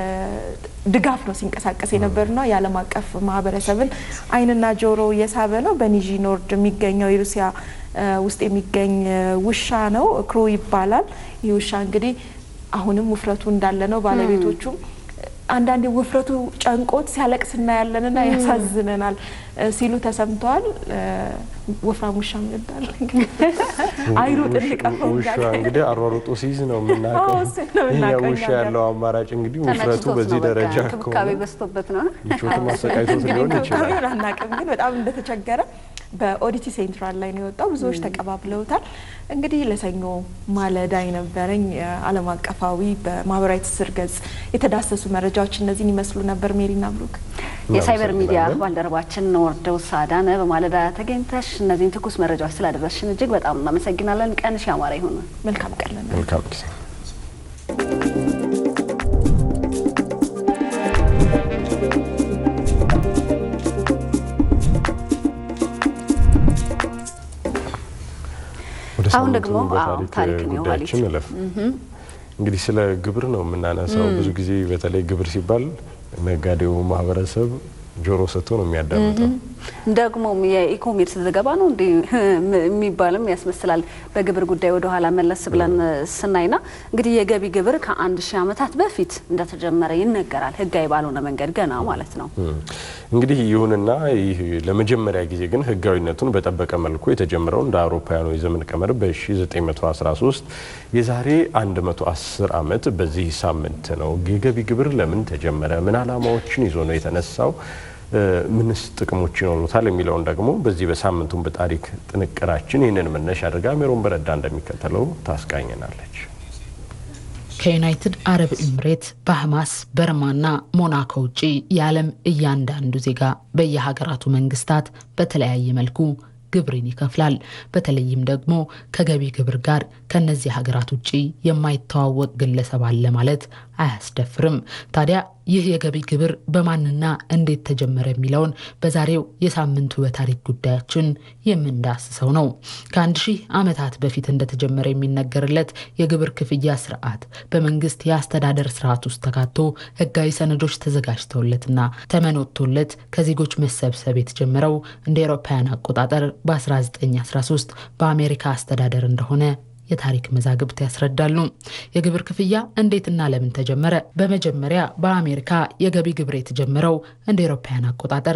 ድጋፍ ነው ሲንቀሳቀስ የነበርና የዓለም አቀፍ ማህበረሰብን ዓይንና ጆሮ የሳበ ነው። በኒዥ ኖርድ የሚገኘው የሩሲያ እ፣ ውስጥ የሚገኝ እ፣ ውሻ ነው። ክሩ ይባላል። ይህ ውሻ እንግዲህ አሁንም ውፍረቱ እንዳለ ነው። ባለቤቶቹም አንዳንዴ ውፍረቱ ጨንቆት ሲያለቅስ እናያለንና ያሳዝነናል እ፣ ሲሉ ተሰምተዋል። እ፣ ወፍራም ውሻ ይባል አይሩጥ እንቀፈው ውሻ እንግዲህ አሯሩጦ ሲይዝ ነው አዎ፣ የምናውቀው። እሱን ነው ይሄ የምናውቀው ውሻ እኛ ጋር። ያለው አማራጭ እንግዲህ ውፍረቱ ተመችቶት በዚህ ነው በቃ ደረጃ እንክብካቤ ከሆነ በዝቶበት ነው። ምቾቱ ማሰቃየቶት እንግዲህ ሊሆን ይችላል። እንክብካቤውን አናውቅም፣ ግን በጣም እንደተቸገረ በኦዲቲ ሴንትራል ላይ ነው የወጣው። ብዙዎች ተቀባብለውታል። እንግዲህ ለሰኞ ማለዳ የነበረኝ የዓለም አቀፋዊ በማህበራዊ ትስስር ገጽ የተዳሰሱ መረጃዎች እነዚህን ይመስሉ ነበር። ሜሪና ብሩክ የሳይበር ሚዲያ እናመሰግናለን። ባልደረባችን ወርደው ሳዳነ በማለዳ ተገኝተሽ እነዚህን ትኩስ መረጃዎች ስላደረስሽን እጅግ በጣም እናመሰግናለን። ቀንሽ ያማረ ይሁን። መልካም ቀን ለእናንተ። መልካም ጊዜ ወደ አሁን ሳምንቱ ደግሞ አዎ፣ በታሪክ ታሪክን የኋሊት ጉዳያችን እለፍ። እንግዲህ ስለ ግብር ነው የምናነሳው። ብዙ ጊዜ በተለይ ግብር ሲባል ነጋዴው ማህበረሰብ ጆሮ ሰጥቶ ነው የሚያዳምጠው። ደግሞም የኢኮሜርስ ዘገባ ነው እንዲ የሚባልም ያስመስላል። በግብር ጉዳይ ወደ ኋላ መለስ ብለን ስናይና እንግዲህ የገቢ ግብር ከአንድ ሺህ ዓመታት በፊት እንደተጀመረ ይነገራል። ህጋዊ ባልሆነ መንገድ ገና ማለት ነው። እንግዲህ ይሁንና ይህ ለመጀመሪያ ጊዜ ግን ህጋዊነቱን በጠበቀ መልኩ የተጀመረው እንደ አውሮፓውያኑ የዘመን ቀመር በ1913 የዛሬ 110 ዓመት በዚህ ሳምንት ነው። የገቢ ግብር ለምን ተጀመረ? ምን ዓላማዎችን ይዞ ነው የተነሳው? ምንስ ጥቅሞች ይኖሩታል? የሚለውን ደግሞ በዚህ በሳምንቱን በታሪክ ጥንቅራችን ይህንን መነሻ አድርጋ ሜሮን በረዳ እንደሚከተለው ታስቃኘናለች። ከዩናይትድ አረብ ኤምሬት፣ ባህማስ፣ በርማና ሞናኮ ውጪ የዓለም እያንዳንዱ ዜጋ በየሀገራቱ መንግስታት በተለያየ መልኩ ግብርን ይከፍላል። በተለይም ደግሞ ከገቢ ግብር ጋር ከነዚህ ሀገራት ውጭ የማይተዋወቅ ግለሰብ አለ ማለት አያስደፍርም። ታዲያ ይህ የገቢ ግብር በማንና እንዴት ተጀመረ የሚለውን በዛሬው የሳምንቱ በታሪክ ጉዳያችን የምንዳስሰው ነው። ከአንድ ሺህ ዓመታት በፊት እንደተጀመረ የሚነገርለት የግብር ክፍያ ስርዓት በመንግስት የአስተዳደር ስርዓት ውስጥ ተካቶ ህጋዊ ሰነዶች ተዘጋጅተውለትና ተመን ወጥቶለት ከዜጎች መሰብሰብ የተጀመረው እንደ አውሮፓውያን አቆጣጠር በ1913 በአሜሪካ አስተዳደር እንደሆነ የታሪክ መዛግብት ያስረዳሉ። የግብር ክፍያ እንዴትና ለምን ተጀመረ? በመጀመሪያ በአሜሪካ የገቢ ግብር የተጀመረው እንደ አውሮፓውያን አቆጣጠር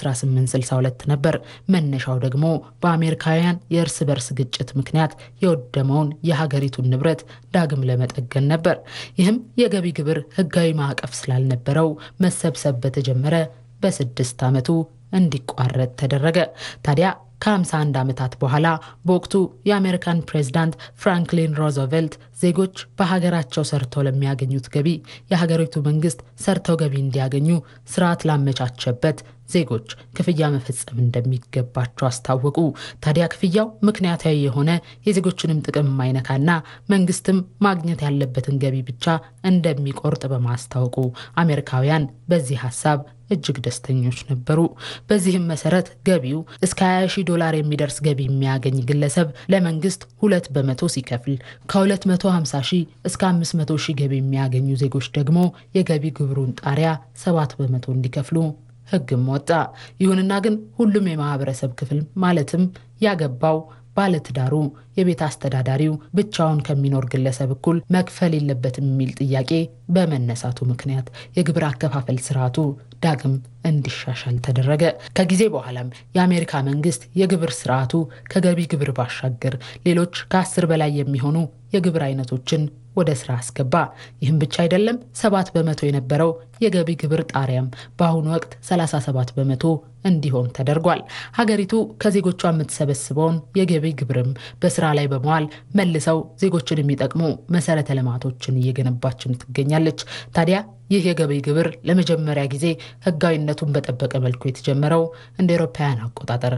በ1862 ነበር። መነሻው ደግሞ በአሜሪካውያን የእርስ በርስ ግጭት ምክንያት የወደመውን የሀገሪቱን ንብረት ዳግም ለመጠገን ነበር። ይህም የገቢ ግብር ህጋዊ ማዕቀፍ ስላልነበረው መሰብሰብ በተጀመረ በስድስት ዓመቱ እንዲቋረጥ ተደረገ። ታዲያ ከ51 ዓመታት በኋላ በወቅቱ የአሜሪካን ፕሬዝዳንት ፍራንክሊን ሮዘቬልት ዜጎች በሀገራቸው ሰርተው ለሚያገኙት ገቢ የሀገሪቱ መንግስት ሰርተው ገቢ እንዲያገኙ ስርዓት ላመቻቸበት ዜጎች ክፍያ መፈጸም እንደሚገባቸው አስታወቁ። ታዲያ ክፍያው ምክንያታዊ የሆነ የዜጎችንም ጥቅም የማይነካና መንግስትም ማግኘት ያለበትን ገቢ ብቻ እንደሚቆርጥ በማስታወቁ አሜሪካውያን በዚህ ሀሳብ እጅግ ደስተኞች ነበሩ። በዚህም መሰረት ገቢው እስከ 20 ሺህ ዶላር የሚደርስ ገቢ የሚያገኝ ግለሰብ ለመንግስት ሁለት በመቶ ሲከፍል ከ250 ሺህ እስከ 500 ሺህ ገቢ የሚያገኙ ዜጎች ደግሞ የገቢ ግብሩን ጣሪያ 7 በመቶ እንዲከፍሉ ህግም ወጣ። ይሁንና ግን ሁሉም የማህበረሰብ ክፍል ማለትም ያገባው ባለትዳሩ፣ የቤት አስተዳዳሪው ብቻውን ከሚኖር ግለሰብ እኩል መክፈል የለበትም የሚል ጥያቄ በመነሳቱ ምክንያት የግብር አከፋፈል ስርዓቱ ዳግም እንዲሻሻል ተደረገ። ከጊዜ በኋላም የአሜሪካ መንግስት የግብር ስርዓቱ ከገቢ ግብር ባሻገር ሌሎች ከአስር በላይ የሚሆኑ የግብር አይነቶችን ወደ ስራ አስገባ። ይህም ብቻ አይደለም። ሰባት በመቶ የነበረው የገቢ ግብር ጣሪያም በአሁኑ ወቅት 37 በመቶ እንዲሆን ተደርጓል። ሀገሪቱ ከዜጎቿ የምትሰበስበውን የገቢ ግብርም በስራ ላይ በመዋል መልሰው ዜጎችን የሚጠቅሙ መሰረተ ልማቶችን እየገነባችን ትገኛለች። ታዲያ ይህ የገቢ ግብር ለመጀመሪያ ጊዜ ህጋዊነቱን በጠበቀ መልኩ የተጀመረው እንደ አውሮፓውያን አቆጣጠር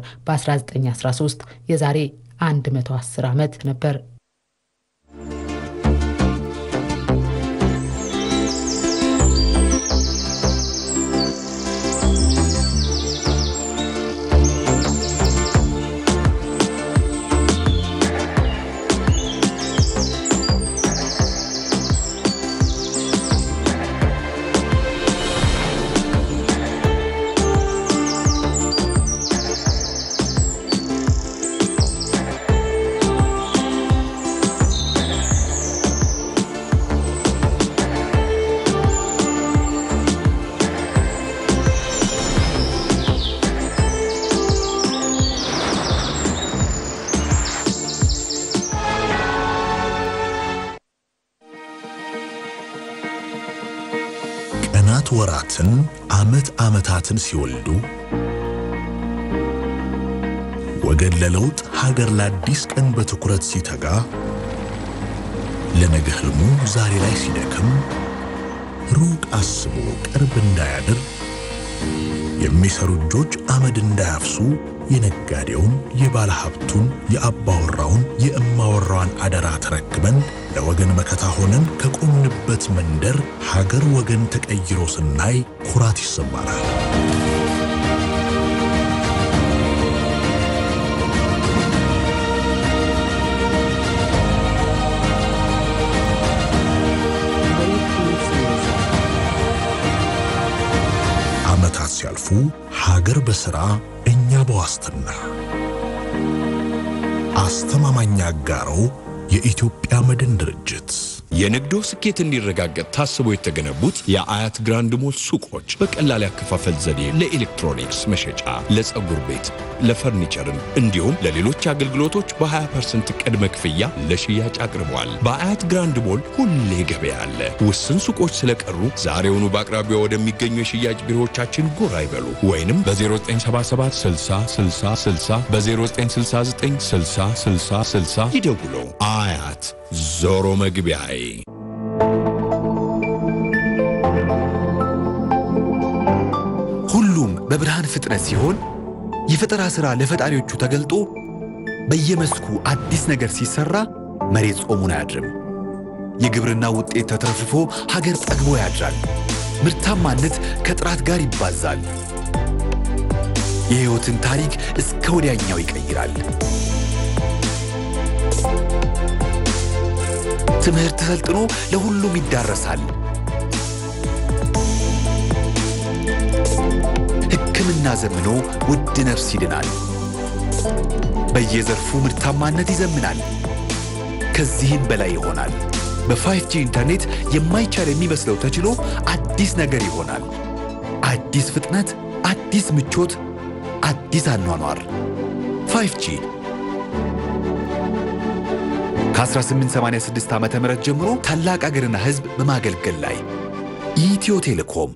በ1913 የዛሬ 110 ዓመት ነበር። ቀናት ወራትን፣ ዓመት ዓመታትን ሲወልዱ ወገን ለለውጥ ሀገር ለአዲስ ቀን በትኩረት ሲተጋ ለነገ ህልሙ ዛሬ ላይ ሲደክም ሩቅ አስቦ ቅርብ እንዳያድር የሚሰሩ እጆች አመድ እንዳያፍሱ የነጋዴውን፣ የባለ ሀብቱን፣ የአባወራውን፣ የእማወራዋን አደራ ተረክበን ለወገን መከታ ሆነን ከቆምንበት መንደር ሀገር ወገን ተቀይሮ ስናይ ኩራት ይሰማናል። ዓመታት ሲያልፉ ሀገር በሥራ እኛ በዋስትና አስተማማኝ አጋሮ የኢትዮጵያ መድን ድርጅት የንግዶ ስኬት እንዲረጋገጥ ታስቦ የተገነቡት የአያት ግራንድ ሞል ሱቆች በቀላል ያከፋፈል ዘዴ ለኤሌክትሮኒክስ መሸጫ፣ ለፀጉር ቤት፣ ለፈርኒቸርም እንዲሁም ለሌሎች አገልግሎቶች በ20% ቅድመ ክፍያ ለሽያጭ አቅርበዋል። በአያት ግራንድ ሞል ሁሌ ገበያ አለ። ውስን ሱቆች ስለቀሩ ዛሬውኑ በአቅራቢያ ወደሚገኙ የሽያጭ ቢሮዎቻችን ጎራ ይበሉ ወይንም በ0977 60 60 60 በ0969 60 60 60 ይደውሉ። አያት ዞሮ መግቢያዬ ሁሉም በብርሃን ፍጥነት ሲሆን የፈጠራ ሥራ ለፈጣሪዎቹ ተገልጦ በየመስኩ አዲስ ነገር ሲሰራ መሬት ጾሙን አያድርም። የግብርና ውጤት ተትረፍርፎ ሀገር ጠግቦ ያድራል። ምርታማነት ከጥራት ጋር ይባዛል። የሕይወትን ታሪክ እስከ ወዲያኛው ይቀይራል። ትምህርት ሰልጥኖ ለሁሉም ይዳረሳል። ሕክምና ዘምኖ ውድ ነፍስ ይድናል። በየዘርፉ ምርታማነት ይዘምናል። ከዚህም በላይ ይሆናል። በ5ጂ ኢንተርኔት የማይቻል የሚመስለው ተችሎ አዲስ ነገር ይሆናል። አዲስ ፍጥነት፣ አዲስ ምቾት፣ አዲስ አኗኗር 5ጂ ከ1886 ዓ ም ጀምሮ ታላቅ አገርና ሕዝብ በማገልገል ላይ ኢትዮ ቴሌኮም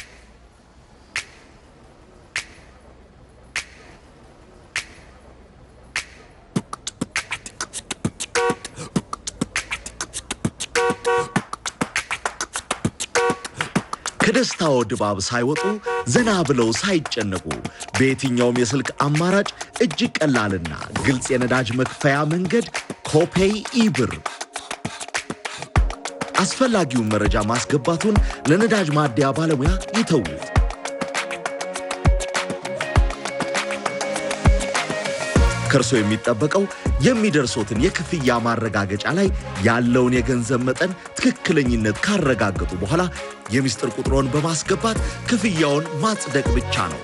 ከደስታው ድባብ ሳይወጡ ዘና ብለው ሳይጨነቁ በየትኛውም የስልክ አማራጭ እጅግ ቀላልና ግልጽ የነዳጅ መክፈያ መንገድ ኮፔይ ኢብር። አስፈላጊውን መረጃ ማስገባቱን ለነዳጅ ማደያ ባለሙያ ይተዉት። ከእርሶ የሚጠበቀው የሚደርሶትን የክፍያ ማረጋገጫ ላይ ያለውን የገንዘብ መጠን ትክክለኝነት ካረጋገጡ በኋላ የምስጢር ቁጥሮን በማስገባት ክፍያውን ማጽደቅ ብቻ ነው።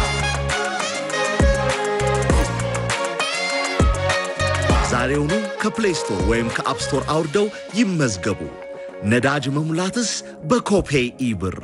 ዛሬውኑ ከፕሌይ ስቶር ወይም ከአፕ ስቶር አውርደው ይመዝገቡ። ነዳጅ መሙላትስ በኮፔይ ኢብር።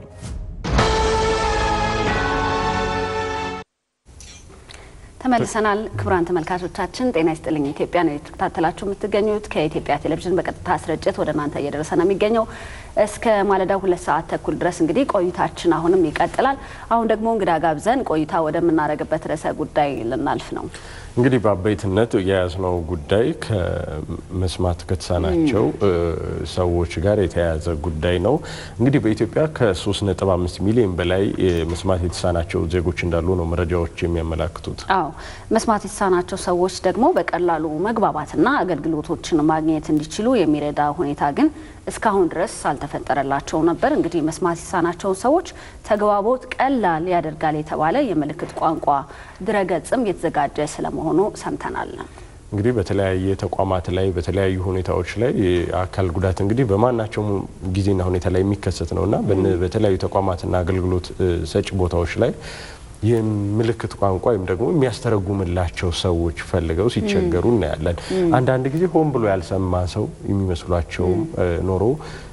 ተመልሰናል። ክቡራን ተመልካቾቻችን ጤና ይስጥልኝ። ኢትዮጵያ ነው የተከታተላችሁ የምትገኙት። ከኢትዮጵያ ቴሌቪዥን በቀጥታ ስርጭት ወደ እናንተ እየደረሰ ነው የሚገኘው እስከ ማለዳው ሁለት ሰዓት ተኩል ድረስ እንግዲህ ቆይታችን አሁንም ይቀጥላል። አሁን ደግሞ እንግዳ ጋብዘን ቆይታ ወደምናደርግበት ርዕሰ ጉዳይ ልናልፍ ነው። እንግዲህ በአበይትነት የያዝነው ጉዳይ ከመስማት ከተሳናቸው ሰዎች ጋር የተያያዘ ጉዳይ ነው። እንግዲህ በኢትዮጵያ ከ3.5 ሚሊዮን በላይ መስማት የተሳናቸው ዜጎች እንዳሉ ነው መረጃዎች የሚያመላክቱት። አዎ መስማት የተሳናቸው ሰዎች ደግሞ በቀላሉ መግባባትና አገልግሎቶችን ማግኘት እንዲችሉ የሚረዳ ሁኔታ ግን እስካሁን ድረስ አልተፈጠረላቸው ነበር። እንግዲህ መስማት የተሳናቸውን ሰዎች ተግባቦት ቀላል ያደርጋል የተባለ የምልክት ቋንቋ ድረገጽም የተዘጋጀ ስለመሆኑ ሰምተናል። እንግዲህ በተለያየ ተቋማት ላይ በተለያዩ ሁኔታዎች ላይ አካል ጉዳት እንግዲህ በማናቸውም ጊዜና ሁኔታ ላይ የሚከሰት ነውና በተለያዩ ተቋማትና አገልግሎት ሰጪ ቦታዎች ላይ የምልክት ቋንቋ ወይም ደግሞ የሚያስተረጉምላቸው ሰዎች ፈልገው ሲቸገሩ እናያለን። አንዳንድ ጊዜ ሆን ብሎ ያልሰማ ሰው የሚመስሏቸውም ኖሮ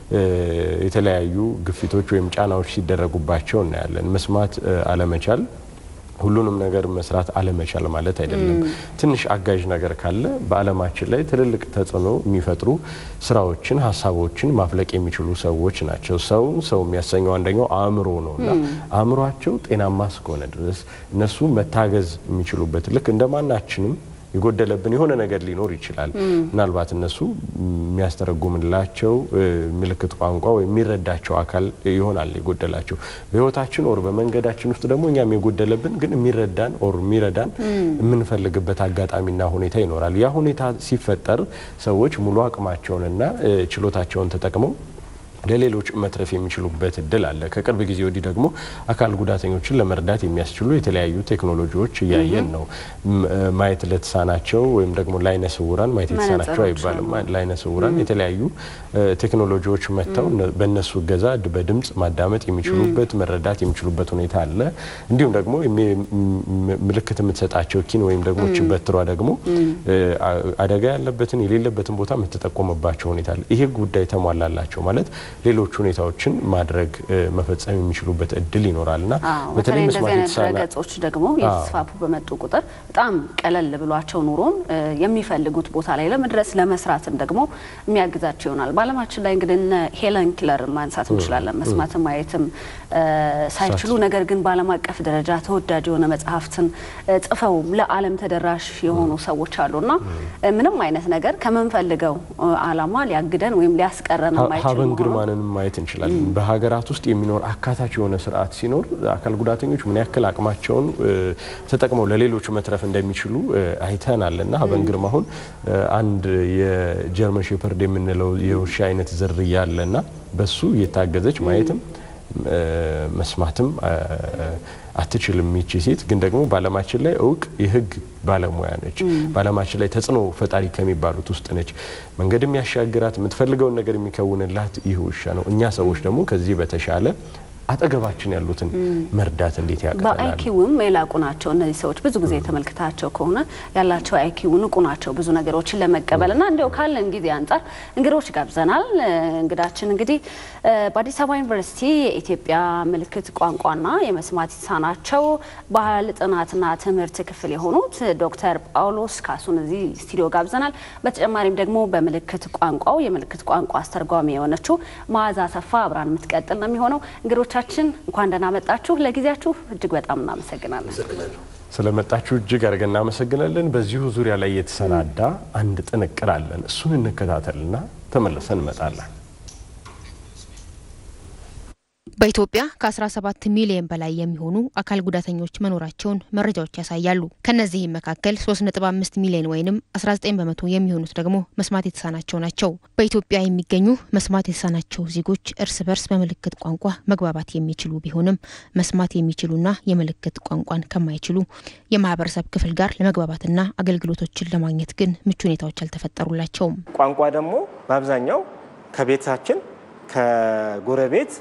የተለያዩ ግፊቶች ወይም ጫናዎች ሲደረጉባቸው እናያለን። መስማት አለመቻል ሁሉንም ነገር መስራት አለመቻል ማለት አይደለም። ትንሽ አጋዥ ነገር ካለ በዓለማችን ላይ ትልልቅ ተጽዕኖ የሚፈጥሩ ስራዎችን፣ ሀሳቦችን ማፍለቅ የሚችሉ ሰዎች ናቸው። ሰው ሰው የሚያሰኘው አንደኛው አእምሮ ነው እና አእምሯቸው ጤናማ እስከሆነ ድረስ እነሱ መታገዝ የሚችሉበት ልክ እንደማናችንም የጎደለብን የሆነ ነገር ሊኖር ይችላል። ምናልባት እነሱ የሚያስተረጉምላቸው ምልክት ቋንቋ ወይም የሚረዳቸው አካል ይሆናል የጎደላቸው። በህይወታችን ኦር በመንገዳችን ውስጥ ደግሞ እኛም የጎደለብን ግን የሚረዳን ኦር የሚረዳን የምንፈልግበት አጋጣሚና ሁኔታ ይኖራል። ያ ሁኔታ ሲፈጠር ሰዎች ሙሉ አቅማቸውንና ችሎታቸውን ተጠቅመው ለሌሎች መትረፍ የሚችሉበት እድል አለ። ከቅርብ ጊዜ ወዲህ ደግሞ አካል ጉዳተኞችን ለመርዳት የሚያስችሉ የተለያዩ ቴክኖሎጂዎች እያየን ነው። ማየት ለተሳናቸው ወይም ደግሞ ለአይነ ስውራን ማየት የተሳናቸው አይባልም፣ ለአይነ ስውራን የተለያዩ ቴክኖሎጂዎች መጥተው በእነሱ እገዛ በድምጽ ማዳመጥ የሚችሉበት መረዳት የሚችሉበት ሁኔታ አለ። እንዲሁም ደግሞ ምልክት የምትሰጣቸው ኪን ወይም ደግሞ ችበትሯ ደግሞ አደጋ ያለበትን የሌለበትን ቦታ የምትጠቆምባቸው ሁኔታ አለ። ይሄ ጉዳይ ተሟላላቸው ማለት ሌሎች ሁኔታዎችን ማድረግ መፈጸም የሚችሉበት እድል ይኖራል እና በተለይ እንደዚህ አይነት ድረገጾች ደግሞ የተስፋፉ በመጡ ቁጥር በጣም ቀለል ብሏቸው ኑሮን የሚፈልጉት ቦታ ላይ ለመድረስ ለመስራትም ደግሞ የሚያግዛቸው ይሆናል። በዓለማችን ላይ እንግዲህ እነ ሄለን ኪለር ማንሳት እንችላለን። መስማትም ማየትም ሳይችሉ ነገር ግን በዓለም አቀፍ ደረጃ ተወዳጅ የሆነ መጽሐፍትን ጽፈው ለዓለም ተደራሽ የሆኑ ሰዎች አሉና ምንም አይነት ነገር ከምንፈልገው ዓላማ ሊያግደን ወይም ሊያስቀረን የማይችል ግርማንን ማየት እንችላለን። በሀገራት ውስጥ የሚኖር አካታች የሆነ ስርዓት ሲኖር አካል ጉዳተኞች ምን ያክል አቅማቸውን ተጠቅመው ለሌሎች መትረፍ እንደሚችሉ አይተናል እና ሀበን ግርማ አሁን አንድ የጀርመን ሼፐርድ የምንለው የውሻ አይነት ዝርያ አለና በሱ እየታገዘች ማየትም መስማትም አትችልም ይቺ ሴት ግን ደግሞ በዓለማችን ላይ እውቅ የህግ ባለሙያ ነች። በዓለማችን ላይ ተጽዕኖ ፈጣሪ ከሚባሉት ውስጥ ነች። መንገድም ያሻግራት የምትፈልገውን ነገር የሚከውንላት ይህ ውሻ ነው። እኛ ሰዎች ደግሞ ከዚህ በተሻለ አጠገባችን ያሉትን መርዳት እንዴት ያቀተናል? በአይኪውም የላቁ ናቸው እነዚህ ሰዎች። ብዙ ጊዜ ተመልክታቸው ከሆነ ያላቸው አይኪው ንቁ ናቸው ብዙ ነገሮችን ለመቀበል እና እንዲያው ካለን ጊዜ አንጻር እንግዶች ጋብዘናል። እንግዳችን እንግዲህ በአዲስ አበባ ዩኒቨርሲቲ የኢትዮጵያ ምልክት ቋንቋና የመስማት የተሳናቸው ባህል ጥናትና ትምህርት ክፍል የሆኑት ዶክተር ጳውሎስ ካሱን እዚህ ስቱዲዮ ጋብዘናል። በተጨማሪም ደግሞ በምልክት ቋንቋው የምልክት ቋንቋ አስተርጓሚ የሆነችው መዓዛ አሰፋ አብራን የምትቀጥል ነው የሚሆነው እንግዶቻችን እንኳን ደህና መጣችሁ። ለጊዜያችሁ እጅግ በጣም እናመሰግናለን። ስለመጣችሁ እጅግ አድርገን እናመሰግናለን። በዚሁ ዙሪያ ላይ የተሰናዳ አንድ ጥንቅር አለን። እሱን እንከታተልና ተመልሰን እንመጣለን። በኢትዮጵያ ከ17 ሚሊዮን በላይ የሚሆኑ አካል ጉዳተኞች መኖራቸውን መረጃዎች ያሳያሉ። ከነዚህም መካከል 3.5 ሚሊዮን ወይም 19 በመቶ የሚሆኑት ደግሞ መስማት የተሳናቸው ናቸው። በኢትዮጵያ የሚገኙ መስማት የተሳናቸው ዜጎች እርስ በርስ በምልክት ቋንቋ መግባባት የሚችሉ ቢሆንም መስማት የሚችሉና የምልክት ቋንቋን ከማይችሉ የማህበረሰብ ክፍል ጋር ለመግባባትና አገልግሎቶችን ለማግኘት ግን ምቹ ሁኔታዎች አልተፈጠሩላቸውም። ቋንቋ ደግሞ በአብዛኛው ከቤታችን ከጎረቤት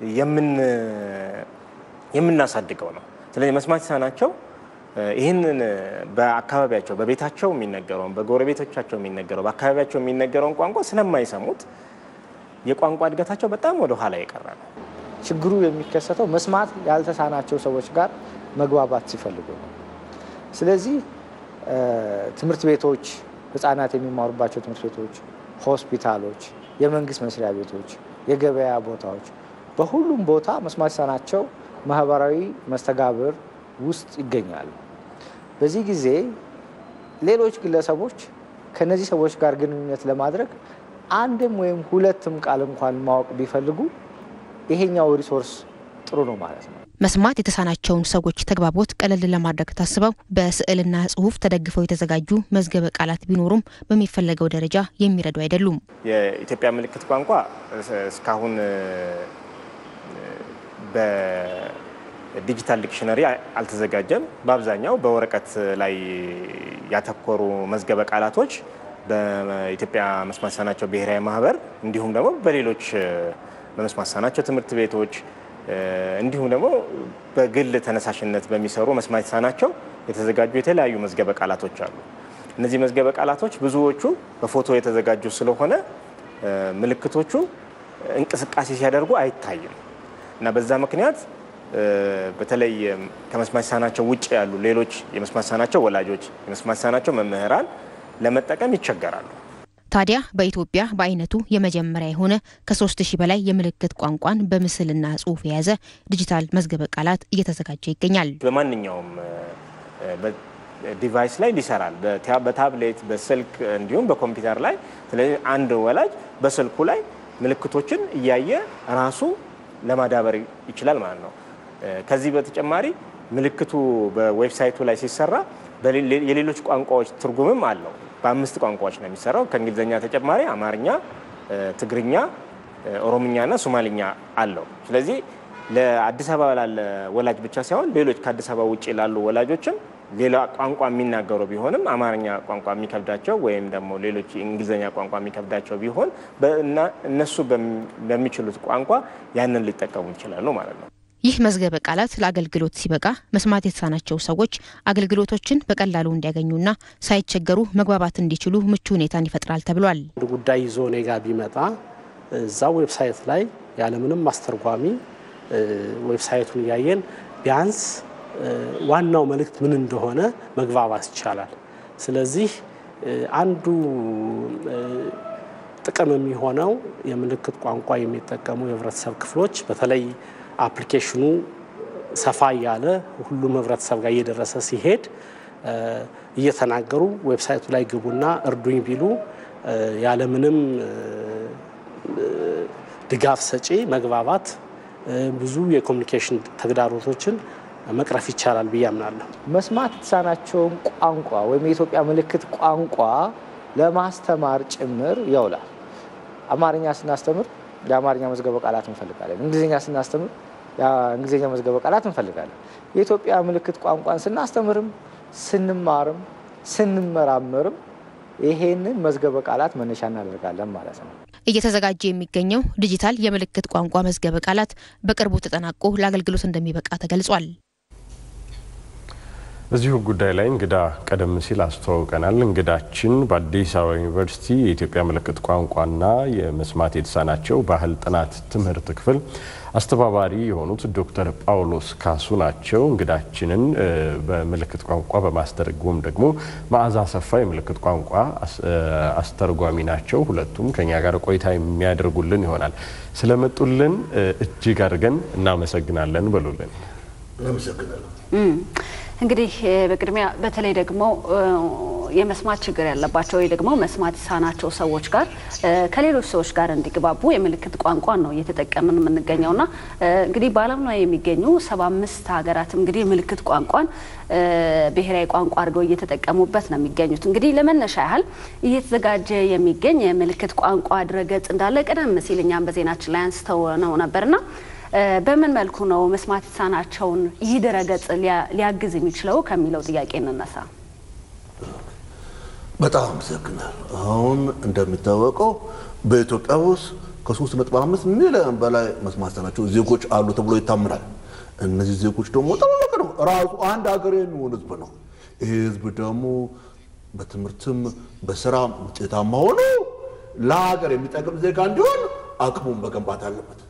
የምናሳድገው ነው። ስለዚህ መስማት የተሳናቸው ይህንን በአካባቢያቸው በቤታቸው የሚነገረውን በጎረቤቶቻቸው የሚነገረው በአካባቢያቸው የሚነገረውን ቋንቋ ስለማይሰሙት የቋንቋ እድገታቸው በጣም ወደ ኋላ የቀረ ነው። ችግሩ የሚከሰተው መስማት ያልተሳናቸው ሰዎች ጋር መግባባት ሲፈልጉ ነው። ስለዚህ ትምህርት ቤቶች፣ ህጻናት የሚማሩባቸው ትምህርት ቤቶች፣ ሆስፒታሎች፣ የመንግስት መስሪያ ቤቶች፣ የገበያ ቦታዎች በሁሉም ቦታ መስማት የተሳናቸው ማህበራዊ መስተጋብር ውስጥ ይገኛሉ። በዚህ ጊዜ ሌሎች ግለሰቦች ከነዚህ ሰዎች ጋር ግንኙነት ለማድረግ አንድም ወይም ሁለትም ቃል እንኳን ማወቅ ቢፈልጉ ይሄኛው ሪሶርስ ጥሩ ነው ማለት ነው። መስማት የተሳናቸውን ሰዎች ተግባቦት ቀለል ለማድረግ ታስበው በስዕልና ጽሁፍ ተደግፈው የተዘጋጁ መዝገበ ቃላት ቢኖሩም በሚፈለገው ደረጃ የሚረዱ አይደሉም። የኢትዮጵያ ምልክት ቋንቋ እስካሁን በዲጂታል ዲክሽነሪ አልተዘጋጀም። በአብዛኛው በወረቀት ላይ ያተኮሩ መዝገበ ቃላቶች በኢትዮጵያ መስማት የተሳናቸው ብሔራዊ ማህበር እንዲሁም ደግሞ በሌሎች በመስማት የተሳናቸው ትምህርት ቤቶች እንዲሁም ደግሞ በግል ተነሳሽነት በሚሰሩ መስማት የተሳናቸው የተዘጋጁ የተለያዩ መዝገበ ቃላቶች አሉ። እነዚህ መዝገበ ቃላቶች ብዙዎቹ በፎቶ የተዘጋጁ ስለሆነ ምልክቶቹ እንቅስቃሴ ሲያደርጉ አይታይም እና በዛ ምክንያት በተለይ ከመስማት የተሳናቸው ውጭ ያሉ ሌሎች የመስማት የተሳናቸው ወላጆች፣ የመስማት የተሳናቸው መምህራን ለመጠቀም ይቸገራሉ። ታዲያ በኢትዮጵያ በአይነቱ የመጀመሪያ የሆነ ከሶስት ሺህ በላይ የምልክት ቋንቋን በምስልና ጽሁፍ የያዘ ዲጂታል መዝገበ ቃላት እየተዘጋጀ ይገኛል። በማንኛውም ዲቫይስ ላይ ሊሰራል። በታብሌት፣ በስልክ እንዲሁም በኮምፒውተር ላይ። ስለዚህ አንድ ወላጅ በስልኩ ላይ ምልክቶችን እያየ ራሱ ለማዳበር ይችላል ማለት ነው። ከዚህ በተጨማሪ ምልክቱ በዌብሳይቱ ላይ ሲሰራ የሌሎች ቋንቋዎች ትርጉምም አለው። በአምስት ቋንቋዎች ነው የሚሰራው። ከእንግሊዝኛ ተጨማሪ አማርኛ፣ ትግርኛ፣ ኦሮምኛና ሶማሊኛ አለው። ስለዚህ ለአዲስ አበባ ላለ ወላጅ ብቻ ሳይሆን ሌሎች ከአዲስ አበባ ውጭ ላሉ ወላጆችም ሌላ ቋንቋ የሚናገሩ ቢሆንም አማርኛ ቋንቋ የሚከብዳቸው ወይም ደግሞ ሌሎች እንግሊዝኛ ቋንቋ የሚከብዳቸው ቢሆን እነሱ በሚችሉት ቋንቋ ያንን ሊጠቀሙ ይችላሉ ማለት ነው። ይህ መዝገበ ቃላት ለአገልግሎት ሲበቃ መስማት የተሳናቸው ሰዎች አገልግሎቶችን በቀላሉ እንዲያገኙና ሳይቸገሩ መግባባት እንዲችሉ ምቹ ሁኔታን ይፈጥራል ተብሏል። አንድ ጉዳይ ይዞ እኔ ጋ ቢመጣ እዛ ዌብሳይት ላይ ያለምንም አስተርጓሚ ዌብሳይቱን እያየን ቢያንስ ዋናው መልእክት ምን እንደሆነ መግባባት ይቻላል። ስለዚህ አንዱ ጥቅም የሚሆነው የምልክት ቋንቋ የሚጠቀሙ የህብረተሰብ ክፍሎች በተለይ አፕሊኬሽኑ ሰፋ እያለ ሁሉም ህብረተሰብ ጋር እየደረሰ ሲሄድ እየተናገሩ ዌብሳይቱ ላይ ግቡና እርዱኝ ቢሉ ያለምንም ድጋፍ ሰጪ መግባባት ብዙ የኮሚኒኬሽን ተግዳሮቶችን መቅረፍ ይቻላል ብዬ አምናለሁ። መስማት የተሳናቸውን ቋንቋ ወይም የኢትዮጵያ ምልክት ቋንቋ ለማስተማር ጭምር ይውላል። አማርኛ ስናስተምር የአማርኛ መዝገበ ቃላት እንፈልጋለን። እንግሊዝኛ ስናስተምር እንግሊዝኛ መዝገበ ቃላት እንፈልጋለን። የኢትዮጵያ ምልክት ቋንቋን ስናስተምርም ስንማርም ስንመራመርም ይሄንን መዝገበ ቃላት መነሻ እናደርጋለን ማለት ነው። እየተዘጋጀ የሚገኘው ዲጂታል የምልክት ቋንቋ መዝገበ ቃላት በቅርቡ ተጠናቆ ለአገልግሎት እንደሚበቃ ተገልጿል። በዚሁ ጉዳይ ላይ እንግዳ ቀደም ሲል አስተዋውቀናል። እንግዳችን በአዲስ አበባ ዩኒቨርሲቲ የኢትዮጵያ ምልክት ቋንቋና የመስማት የተሳናቸው ባህል ጥናት ትምህርት ክፍል አስተባባሪ የሆኑት ዶክተር ጳውሎስ ካሱ ናቸው። እንግዳችንን በምልክት ቋንቋ በማስተርጎም ደግሞ መዓዛ አሰፋ የምልክት ቋንቋ አስተርጓሚ ናቸው። ሁለቱም ከኛ ጋር ቆይታ የሚያደርጉልን ይሆናል። ስለመጡልን እጅግ አድርገን እናመሰግናለን በሉልን። እናመሰግናለን። እንግዲህ በቅድሚያ በተለይ ደግሞ የመስማት ችግር ያለባቸው ወይ ደግሞ መስማት የተሳናቸው ሰዎች ጋር ከሌሎች ሰዎች ጋር እንዲግባቡ የምልክት ቋንቋን ነው እየተጠቀምን የምንገኘውና እንግዲህ በዓለም ላይ የሚገኙ ሰባ አምስት ሀገራትም እንግዲህ የምልክት ቋንቋን ብሔራዊ ቋንቋ አድርገው እየተጠቀሙበት ነው የሚገኙት። እንግዲህ ለመነሻ ያህል እየተዘጋጀ የሚገኝ የምልክት ቋንቋ ድረገጽ እንዳለ ቀደም ሲል እኛም በዜናችን ላይ አንስተው ነው ነበርና በምን መልኩ ነው መስማት የተሳናቸውን ይህ ድረገጽ ሊያግዝ የሚችለው ከሚለው ጥያቄ እንነሳ። በጣም አመሰግናል። አሁን እንደሚታወቀው በኢትዮጵያ ውስጥ ከሶስት ነጥብ አምስት ሚሊዮን በላይ መስማት የተሳናቸው ዜጎች አሉ ተብሎ ይታምናል። እነዚህ ዜጎች ደግሞ ትልቅ ነው፣ ራሱ አንድ ሀገር የሚሆን ህዝብ ነው። ይህ ህዝብ ደግሞ በትምህርትም በስራም ውጤታማ ሆኖ ለሀገር የሚጠቅም ዜጋ እንዲሆን አቅሙን መገንባት አለበት።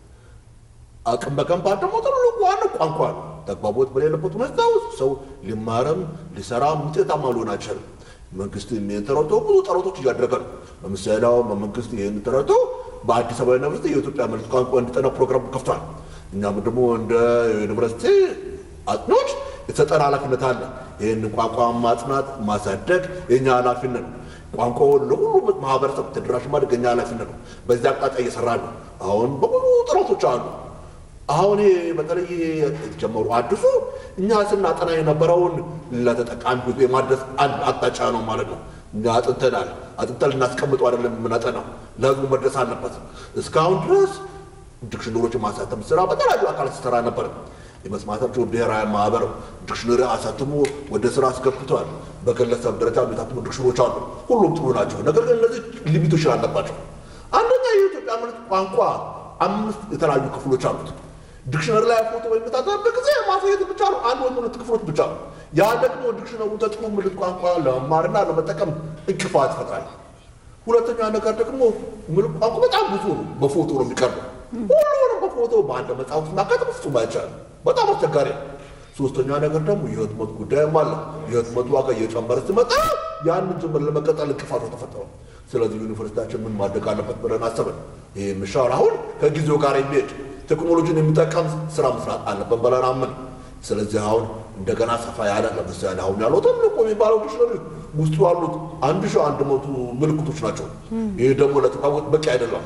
አቅም መገንባት ደግሞ ትልቁ ዋናው ቋንቋ ነው። ተግባቦት በሌለበት ሁኔታ ውስጥ ሰው ሊማርም ሊሰራም ውጤታማ ሊሆን አይችልም። መንግስት ይህን ተረድቶ ብዙ ጥረቶች እያደረገ ነው። ለምሳሌ አሁን መንግስት ይህን ተረድቶ በአዲስ አበባ ዩኒቨርሲቲ የኢትዮጵያ ምልክት ቋንቋ እንዲጠና ፕሮግራም ከፍቷል። እኛም ደግሞ እንደ ዩኒቨርሲቲ አጥኖች የተሰጠን ኃላፊነት አለ። ይህን ቋንቋ ማጽናት ማሳደግ የኛ ኃላፊነት ነው። ቋንቋውን ለሁሉም ማህበረሰብ ተደራሽ ማድረግ የኛ ኃላፊነት ነው። በዚህ አቅጣጫ እየሰራ ነው። አሁን በብዙ ጥረቶች አሉ። አሁን በተለይ የተጀመሩ አዲሱ እኛ ስናጠና የነበረውን ለተጠቃሚ ህዝብ የማድረስ አንድ አቅጣጫ ነው ማለት ነው። እኛ አጥንተናል። አጥንተን ልናስቀምጠው አይደለም የምናጠናው፣ ለህዝቡ መድረስ አለበት። እስካሁን ድረስ ዲክሽነሪዎች የማሳተም ስራ በተለያዩ አካላት ሲሰራ ነበር። የመስማታቸው ብሔራዊ ማህበር ዲክሽነሪ አሳትሞ ወደ ስራ አስገብቷል። በግለሰብ ደረጃ የታተሙ ዲክሽነሪዎች አሉ። ሁሉም ጥሩ ናቸው። ነገር ግን እነዚህ ሊሚቶች አለባቸው። አንደኛ የኢትዮጵያ ምልክት ቋንቋ አምስት የተለያዩ ክፍሎች አሉት። ዲክሽነሪ ላይ ፎቶ በሚታተምበት ጊዜ ማሳየት ብቻ ነው፣ አንድ ወይም ሁለት ክፍሎች ብቻ ነው። ያ ደግሞ ዲክሽነሩ ተጽፎ ምልክት ቋንቋ ለመማርና ለመጠቀም እንቅፋት ይፈጥራል። ሁለተኛ ነገር ደግሞ ምልክት ቋንቋ በጣም ብዙ ነው፣ በፎቶ ነው የሚቀርበው። ሁሉንም በፎቶ በአንድ መጽሐፍ ውስጥ ማካተት ፍጹም አይቻልም፣ በጣም አስቸጋሪ ነው። ሶስተኛ ነገር ደግሞ የህትመት ጉዳይም አለ። የህትመት ዋጋ እየጨመረ ሲመጣ ያንን ጅምር ለመቀጠል እንቅፋቶች ተፈጠሩ። ስለዚህ ዩኒቨርሲቲያችን ምን ማድረግ አለበት ብለን አሰብን። ይህ ምሻር አሁን ከጊዜው ጋር የሚሄድ ቴክኖሎጂን የሚጠቀም ስራ መስራት አለብን ብለን አምን። ስለዚህ አሁን እንደገና ሰፋ ያለ ለምሳሌ አሁን ያለው ትልቁ የሚባለው ዲክሽነሪ ውስጡ ያሉት አንድ ሺህ አንድ መቶ ምልክቶች ናቸው። ይህ ደግሞ ለተቋወት በቂ አይደለም፣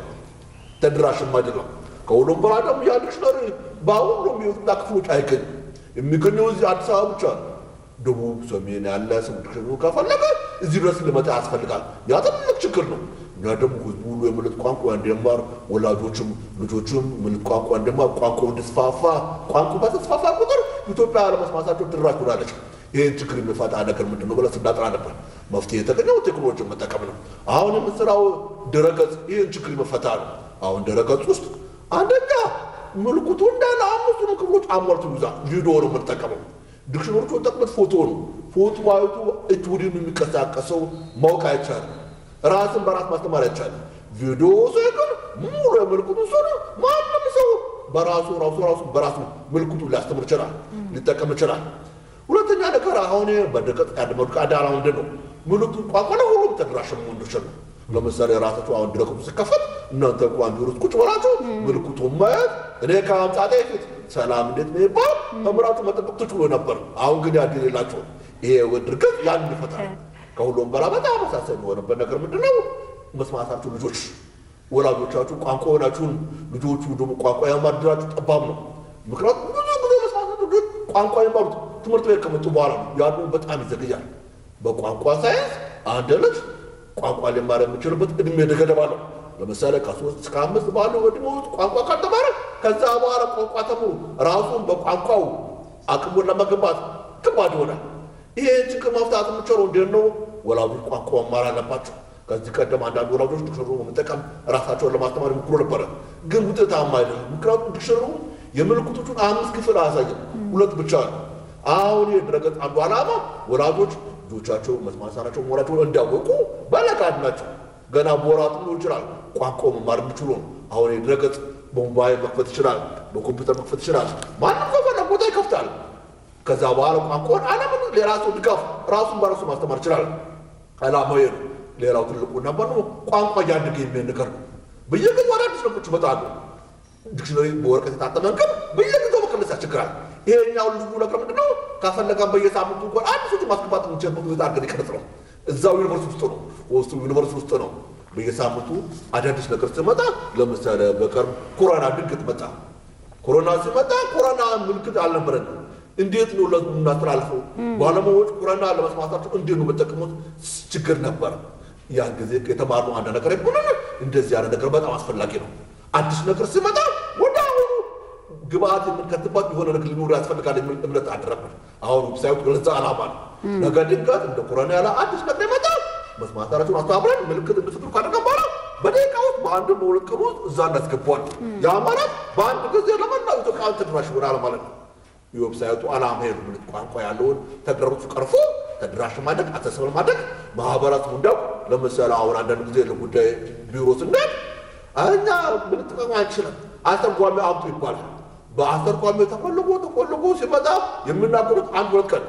ተደራሽም አይደለም። ከሁሉም በላይ ደግሞ ያ ዲክሽነሪ በሁሉም የኢትዮጵያ ክፍሎች አይገኝም። የሚገኘው እዚህ አዲስ አበባ ብቻ ነው። ደቡብ፣ ሰሜን ያለ ሰው ዲክሽነሪ ከፈለገ እዚህ ድረስ ሊመጣ ያስፈልጋል። ያ ትልቅ ችግር ነው። እኛ ደግሞ ህዝቡ ሁሉ የምልክት ቋንቋ እንዲማር ወላጆችም ልጆችም ምልክት ቋንቋ እንዲማር ቋንቋው እንዲስፋፋ ቋንቋ በተስፋፋ ቁጥር ኢትዮጵያ ለመስማታቸው ትድራሽ ትሆናለች። ይህን ችግር የሚፈታ ነገር ምንድን ነው ብለን ስናጠና ነበር። መፍትሄ የተገኘው ቴክኖሎጂን መጠቀም ነው። አሁን የምንሰራው ድረገጽ ይህን ችግር የሚፈታ ነው። አሁን ድረገጽ ውስጥ አንደኛ ምልክቱ እንዳለ አምስቱንም ክፍሎች አሟልቶ ይዛል። ቪዲዮ ነው የምንጠቀመው። ዲክሽነሪዎቹ ጠቅመት ፎቶ ነው። ፎቶ አይቶ እጅ ወዲህ የሚንቀሳቀሰው ማወቅ አይቻልም። ራስን በራስ ማስተማር አይቻልም። ቪዲዮ ሰው ግን ሙሉ የምልክቱ ሰው ማንም ሰው በራሱ ራሱ ራሱ በራሱ ምልክቱ ሊያስተምር ይችላል፣ ሊጠቀም ይችላል። ሁለተኛ ነገር አሁን በድቀት ያደመዱ አዳራ ምንድን ነው ምልክቱ ቋንቋ ለሁሉም ተደራሽ መሆን እንዲችል ነው። ለምሳሌ ራሳችሁ አሁን ድረገጹ ሲከፈት እናንተ እንኳን ቢሮ ውስጥ ቁጭ ብላችሁ ምልክቱን ማየት እኔ ከማምጣቴ ፊት ሰላም እንዴት ነው ይባል ተምራችሁ መጠበቅ ትችሉ ነበር። አሁን ግን ያ ጊዜ የላችሁም። ይሄ ድርገት ያን ይፈታል። ከሁሉም በላ በጣም አሳሳቢ የሆነበት ነገር ምንድን ነው? መስማታችሁ ልጆች ወላጆቻችሁ ቋንቋ ሆናችሁን ልጆቹ ደግሞ ቋንቋ የማድራችሁ ጠባብ ነው። ምክንያቱም ብዙ ጊዜ መስማታችሁ ግን ቋንቋ የማሉት ትምህርት ቤት ከመጡ በኋላ ነው። ያሉ በጣም ይዘግያል። በቋንቋ ሳይንስ አንድ ልጅ ቋንቋ ሊማር የሚችልበት እድሜ ገደብ አለው። ለምሳሌ ከሶስት እስከ አምስት ባለው ዕድሜ ውስጥ ቋንቋ ካልተማረ ከዛ በኋላ ቋንቋ ተምሮ ራሱን በቋንቋው አቅሙን ለመገንባት ከባድ ይሆናል። ይሄ ችግር መፍታት የምችለው እንዴት ነው? ወላጆች ቋንቋ መማር አለባቸው። ከዚህ ቀደም አንዳንድ ወላጆች ዲክሽነሪ በመጠቀም ራሳቸውን ለማስተማር ይሞክሩ ነበረ፣ ግን ውጤታማ አይደለም። ምክንያቱም ዲክሽነሪ የምልክቶቹን አምስት ክፍል አያሳይም፣ ሁለት ብቻ ነው። አሁን የድረገጽ አንዱ ዓላማ ወላጆች ልጆቻቸው መስማት የተሳናቸው መሆናቸውን እንዲያወቁ በለጋድ ናቸው ገና በወራት ሊሆን ይችላል ቋንቋ መማር የሚችሉ ነው። አሁን የድረገጽ በሞባይል መክፈት ይችላል፣ በኮምፒውተር መክፈት ይችላል። ማንም ከፈለገ ቦታ ይከፍታል። ከዛ በኋላ ቋንቋውን አለምን የራሱ ድጋፍ ራሱን በራሱ ማስተማር ይችላል። ዓላማው ይሄ ነው። ሌላው ትልቁ ነበር ነው ቋንቋ እያደገ የሚሄድ ነገር ነው። በየጊዜው አዳዲስ ነገሮች ይመጣሉ። ዲክሽነሪ በወረቀት የታተመ ግን በየጊዜው መቀነስ ያስቸግራል። ይሄኛው ልዩ ነገር ምንድን ነው? ካፈለገን በየሳምንቱ እንኳን አንድ ሰው ማስገባት የምንችልበት ሁኔታ አድርገን ይቀርጽ ነው። እዛው ዩኒቨርሲቲ ውስጥ ነው ውስጡ ዩኒቨርሲቲ ውስጥ ነው። በየሳምንቱ አዳዲስ ነገር ሲመጣ ለምሳሌ በቅርብ ኮሮና ድንገት መጣ። ኮሮና ሲመጣ ኮሮና ምልክት አልነበረንም። እንዴት ነው ለህዝቡ የምናስተላልፈው? ባለሙያዎች ኮሮና ለመስማታቸው እንዴት ነው የምጠቀሙት? ችግር ነበር። ያን ጊዜ የተማርነው አንድ ነገር ሆነ። እንደዚህ ያለ ነገር በጣም አስፈላጊ ነው። አዲስ ነገር ሲመጣ ወደ አሁኑ ግብአት የምንከትባት የሆነ ነገር ሊኖር ያስፈልጋል የሚል እምነት አደረብን። አሁን ሳይሆን ለዛ ዓላማ ነው። ነገ ድንገት እንደ ኮሮና ያለ አዲስ ነገር ይመጣ መስማታቸውን አስተባብረን ምልክት እንድትፍሩ ካደረገ በኋላ በደቂቃ ውስጥ በአንድ በሁለት ቀን ውስጥ እዛ እናስገባዋል። ያ ማለት በአንድ ጊዜ ለመላው ኢትዮጵያውያን ተደራሽ ይሆናል ማለት ነው። የዌብሳይቱ ዓላማ ሄዱ ምልክት ቋንቋ ያለውን ተግዳሮቱ ቀርፎ ተደራሽ ማድረግ አሰስበል ማድረግ ማህበረሰቡ እንዲያውቅ ለምሳሌ አሁን አንዳንድ ጊዜ ለጉዳይ ቢሮ ስንሄድ እኛ ምንጠቀም አንችልም አስተርጓሚ አምጡ ይባላል። በአስተርጓሚ ተፈልጎ ተፈልጎ ሲመጣ የሚናገሩት አንድ ሁለት ቀን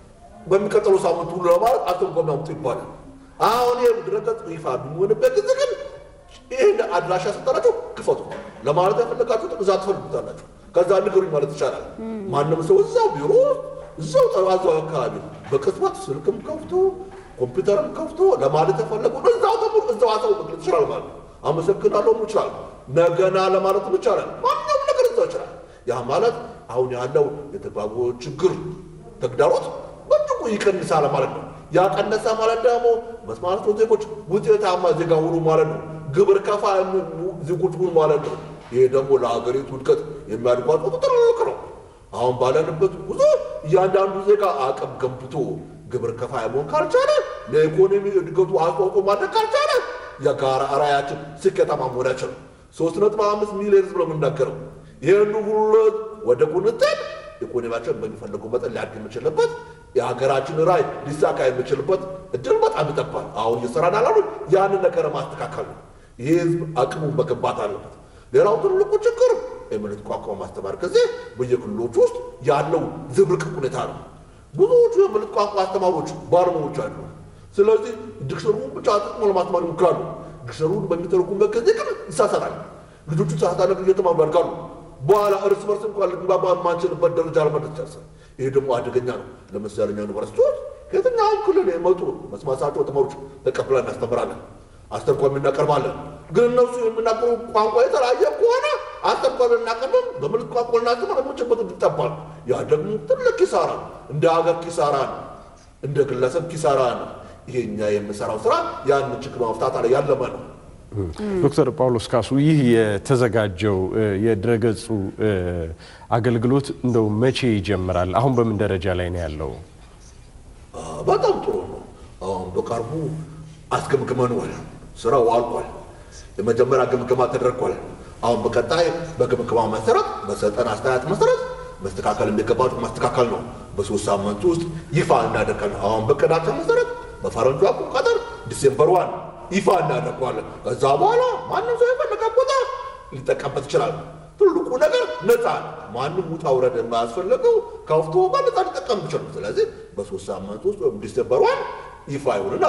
በሚቀጥለው ሳምንት ሁሉ ለማለት አስተርጓሚ አምጡ ይባላል። አሁን ይህ ድረገጽ ይፋ በሚሆንበት ጊዜ ግን ይህን አድራሻ ሰጠናቸው ክፈቱ ለማለት ያፈለጋችሁት እዛ ትፈልጉታላችሁ። ከዛ ንገሩኝ ማለት ይቻላል። ማንም ሰው እዛው ቢሮ እዛው ጠባዛው አካባቢ በቅጽበት ስልክም ከፍቶ ኮምፒውተርም ከፍቶ ለማለት የፈለገው እዛው ተምሮ እዛው አሳው መግለጽ ይችላል ማለት ነው። አመሰግናለሁ ይችላል። ነገና ለማለትም ይቻላል። ማንኛውም ነገር እዛው ይችላል። ያ ማለት አሁን ያለው የተግባቦት ችግር ተግዳሮት በእጅጉ ይቀንሳል ማለት ነው። ያ ቀነሰ ማለት ደግሞ መስማት ዜጎች ውጤታማ ዜጋ ሁኑ ማለት ነው። ግብር ከፋ ዜጎች ሁኑ ማለት ነው። ይሄ ደግሞ ለሀገሪቱ እድገት የሚያድጓቸው ትልቅ ነው። አሁን ባለንበት ጉዞ እያንዳንዱ ዜጋ አቅም ገንብቶ ግብር ከፋይ መሆን ካልቻለ ለኢኮኖሚ እድገቱ አስተዋጽኦ ማድረግ ካልቻለ የጋራ ራዕያችን ስኬታማ መሆን አይችልም። ሶስት ነጥብ አምስት ሚሊዮን ህዝብ ነው የምናገረው። ይህን ሁሉ ወደ ቁንጥል ኢኮኖሚያችን በሚፈልገው መጠን ሊያድግ የምችልበት የሀገራችን ራዕይ ሊሳካ የምችልበት እድል በጣም ይጠባል። አሁን እየሰራን ያላሉ ያንን ነገር ማስተካከል ነው። ይህ ህዝብ አቅሙን መገንባት አለበት። ሌላው ትልቁ ችግር የምልክት ቋንቋ ማስተማር ጊዜ በየክልሎች ውስጥ ያለው ዝብርቅርቅ ሁኔታ ነው። ብዙዎቹ የምልክት ቋንቋ አስተማሪዎች ባለሙያዎች አሉ። ስለዚህ ዲክሽነሪውን ብቻ ጥቅሞ ለማስተማር ይሞክራሉ። ዲክሽነሪውን በሚተረጉምበት ጊዜ ግን ይሳሳታል። ልጆቹ ተሳሳተ ነገር እየተማሩ ያድጋሉ። በኋላ እርስ በርስ እንኳን ልግባባ የማንችልበት ደረጃ ለመድረስ ይደርሳል። ይሄ ደግሞ አደገኛ ነው። ለምሳሌ እኛ ዩኒቨርሲቲዎች ከየትኛውም ክልል የመጡ መስማታቸው ተማሪዎች ተቀብለን እናስተምራለን፣ አስተርጓሚ እናቀርባለን። ግን እነሱ የሚናገሩ ቋንቋ የተለያየ ከሆነ አስተርጓሚ እናቀርብም በምልክት ቋንቋ ልናስተምር የምንችልበት ይጠባል። ያ ደግሞ ትልቅ ኪሳራ ነው። እንደ ሀገር ኪሳራ ነው። እንደ ግለሰብ ኪሳራ ነው። ይሄ እኛ የምሰራው ስራ ያን ችግር መፍታት አለ ያለመ ነው። ዶክተር ጳውሎስ ካሱ ይህ የተዘጋጀው የድረገጹ አገልግሎት እንደው መቼ ይጀምራል? አሁን በምን ደረጃ ላይ ነው ያለው? በጣም ጥሩ ነው። አሁን በቅርቡ አስገምግመነዋል። ስራው አልቋል። የመጀመሪያ ግምገማ ተደርጓል። አሁን በቀጣይ በግምገማ መሰረት በሰጠን አስተያየት መሰረት መስተካከል የሚገባቸው ማስተካከል ነው። በሶስት ሳምንት ውስጥ ይፋ እናደርጋለን። አሁን በቀዳቸው መሰረት በፈረንጁ አቆጣጠር ዲሴምበር ዋን ይፋ እናደርገዋለን። ከዛ በኋላ ማንም ሰው የፈለገ ቦታ ሊጠቀምበት ይችላል። ትልቁ ነገር ነፃ ነው። ማንም ውጣ ውረድ የማያስፈልገው ከፍቶ በነፃ ሊጠቀም ይችላል። ስለዚህ በሶስት ሳምንት ውስጥ ወይም ዲሴምበር ዋን ይፋ ይሆንና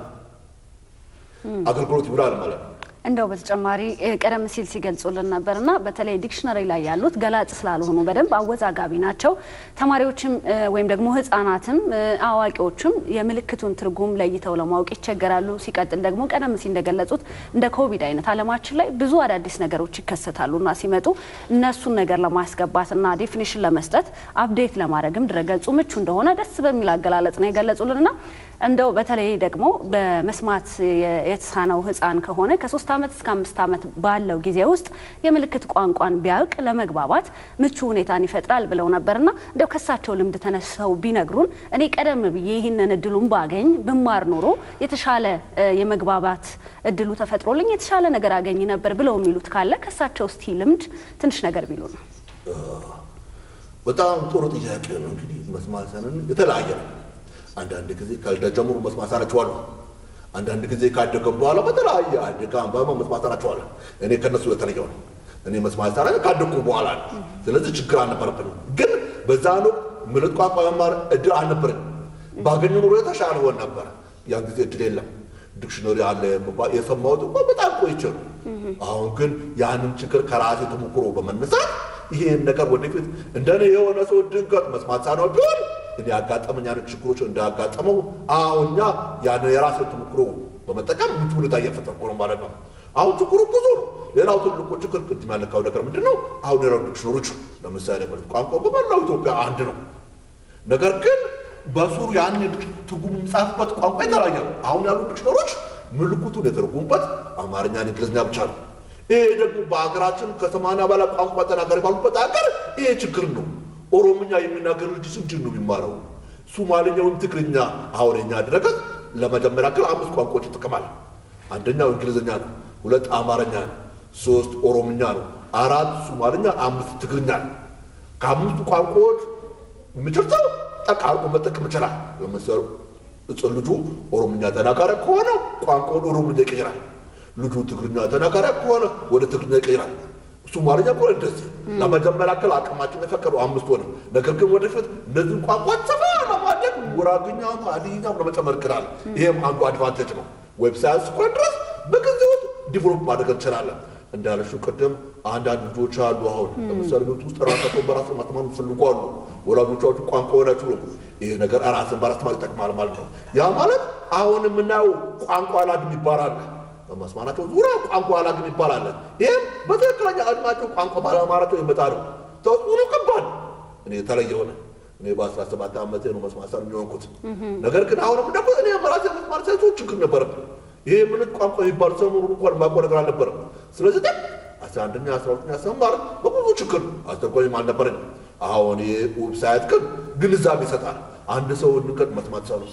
አገልግሎት ይውላል ማለት ነው። እንደው በተጨማሪ ቀደም ሲል ሲገልጹልን ነበርና በተለይ ዲክሽነሪ ላይ ያሉት ገላጭ ስላልሆኑ በደንብ አወዛጋቢ ናቸው። ተማሪዎችም ወይም ደግሞ ሕጻናትም አዋቂዎችም የምልክቱን ትርጉም ለይተው ለማወቅ ይቸገራሉ። ሲቀጥል ደግሞ ቀደም ሲል እንደገለጹት እንደ ኮቪድ አይነት ዓለማችን ላይ ብዙ አዳዲስ ነገሮች ይከሰታሉና ሲመጡ እነሱን ነገር ለማስገባትና ዴፊኒሽን ለመስጠት አፕዴት ለማድረግም ድረገጹ ምቹ እንደሆነ ደስ በሚል አገላለጽ ነው የገለጹልንና እንደው በተለይ ደግሞ በመስማት የተሳነው ህፃን ከሆነ ከሶስት ዓመት እስከ አምስት ዓመት ባለው ጊዜ ውስጥ የምልክት ቋንቋን ቢያውቅ ለመግባባት ምቹ ሁኔታን ይፈጥራል ብለው ነበርና እንደው ከሳቸው ልምድ ተነስተው ቢነግሩን እኔ ቀደም ብዬ ይህንን እድሉን ባገኝ ብማር ኖሮ የተሻለ የመግባባት እድሉ ተፈጥሮልኝ የተሻለ ነገር አገኝ ነበር ብለው የሚሉት ካለ ከሳቸው እስቲ ልምድ ትንሽ ነገር ቢሉ ነው። በጣም ጥሩ ጥያቄ ነው። እንግዲህ መስማት ሳንን የተለያየ ነው። አንዳንድ ጊዜ ከልደት ጀምሮ መስማት ሳናቸዋለሁ። አንዳንድ ጊዜ ካደገ በኋላ በተለያየ አደጋ በማ መስማት ሳናቸዋለሁ። እኔ ከነሱ የተለየው ነው። እኔ መስማት ሳና ካደግኩ በኋላ ነው። ስለዚህ ችግር አልነበረብንም። ግን በዛን ወቅት ምልክት ቋንቋ መማር እድል አልነበረንም። ባገኘ ኑሮ የተሻለ ሆን ነበረ። ያን ጊዜ እድል የለም። ዲክሽነሪ አለ የሰማሁት እንኳ በጣም ቆይቼ ነው። አሁን ግን ያንን ችግር ከራሴ ተሞክሮ በመነሳት ይሄን ነገር ወደፊት እንደኔ የሆነ ሰው ድንገት መስማት ሳነው ቢሆን እኔ ያጋጠመኝ አይነት ችግሮች እንዳያጋጠመው አሁን እኛ ያን የራሴ ተሞክሮ በመጠቀም ምቹ ሁኔታ እየፈጠርኩ ነው ማለት ነው። አሁን ችግሩ ብዙ ነው። ሌላው ትልቁ ችግር ቅድም ያነካው ነገር ምንድን ነው? አሁን የራሱ ዲክሽነሪዎች ለምሳሌ ቋንቋ በመላው ኢትዮጵያ አንድ ነው። ነገር ግን በሱሩ ያን ትርጉም የሚጻፍበት ቋንቋ የተለያየ ነው። አሁን ያሉ ዲክሽነሪዎች ምልክቱን የተረጉሙበት አማርኛ፣ እንግሊዝኛ ብቻ ነው። ይሄ ደግሞ በሀገራችን ከሰማንያ በላይ ቋንቋ ተናጋሪ ባሉበት ሀገር ይሄ ችግር ነው። ኦሮምኛ የሚናገር ልጅ ስንት ነው የሚማረው? ሱማሌኛ ወይም ትግርኛ አሁን የኛ ድረገጽ ለመጀመሪያ ክል አምስት ቋንቋዎች ይጠቀማል። አንደኛው እንግሊዝኛ ነው፣ ሁለት አማርኛ ነው፣ ሶስት ኦሮምኛ ነው፣ አራት ሱማልኛ፣ አምስት ትግርኛ ነው። ከአምስቱ ቋንቋዎች የሚችል ሰው ጠቃርቆ መጠቀም ይችላል። ለምሳሌ እጽን ልጁ ኦሮምኛ ተናጋሪ ከሆነ ቋንቋውን ኦሮምኛ ይቀይራል። ልጁ ትግርኛ ተናጋሪ ከሆነ ወደ ትግርኛ ይቀይራል። ሶማልኛ ከሆነ እንደዚህ ለመጀመሪያ ክል አቅማችን የፈቀዱ አምስት ሆነ። ነገር ግን ወደፊት እነዚህን ቋንቋዎች ሰፋ ለማድረግ ጉራግኛ፣ ሀዲይኛ ለመጨመር ይችላል። ይሄም አንዱ አድቫንቴጅ ነው። ዌብሳይት እስከሆነ ድረስ በጊዜ ውስጥ ዲቨሎፕ ማድረግ እንችላለን። እንዳለሽው ቅድም አንዳንድ ልጆች አሉ። አሁን ለምሳሌ ቤት ውስጥ ራሳቸውን በራስ ማስተማር የሚፈልጉ አሉ። ወላጆቻቸው ቋንቋውን አይችሉም። ይህ ነገር ራስን በራስ ማስተማር ይጠቅማል ማለት ነው። ያ ማለት አሁን የምናየው ቋንቋ አላድም ይባላል። በመስማናቸው ዙሪያ ቋንቋ አላግም ይባላል። ይህም በትክክለኛ እድሜያቸው ቋንቋ ባለማራቸው የመጣ ነው። ተጽዕኖ ከባድ እኔ የተለየ ሆነ። እኔ በአስራ ሰባት ዓመቴ ነው መስማት ሳል የሚሆንኩት። ነገር ግን አሁንም ደግሞ እኔ በራሴ መስማት ሳይቶ ችግር ነበረብን። ይሄ ምን ቋንቋ የሚባል ሰሞኑን እንኳን ማውቀው ነገር አልነበረም። ስለዚህ ግን አስራ አንደኛ አስራ ሁለተኛ ስማር በብዙ ችግር አስተርጓሚም አልነበረኝ። አሁን ይሄ ዌብሳይት ግን ግንዛቤ ይሰጣል። አንድ ሰው እንቀድ መስማት ሳሉ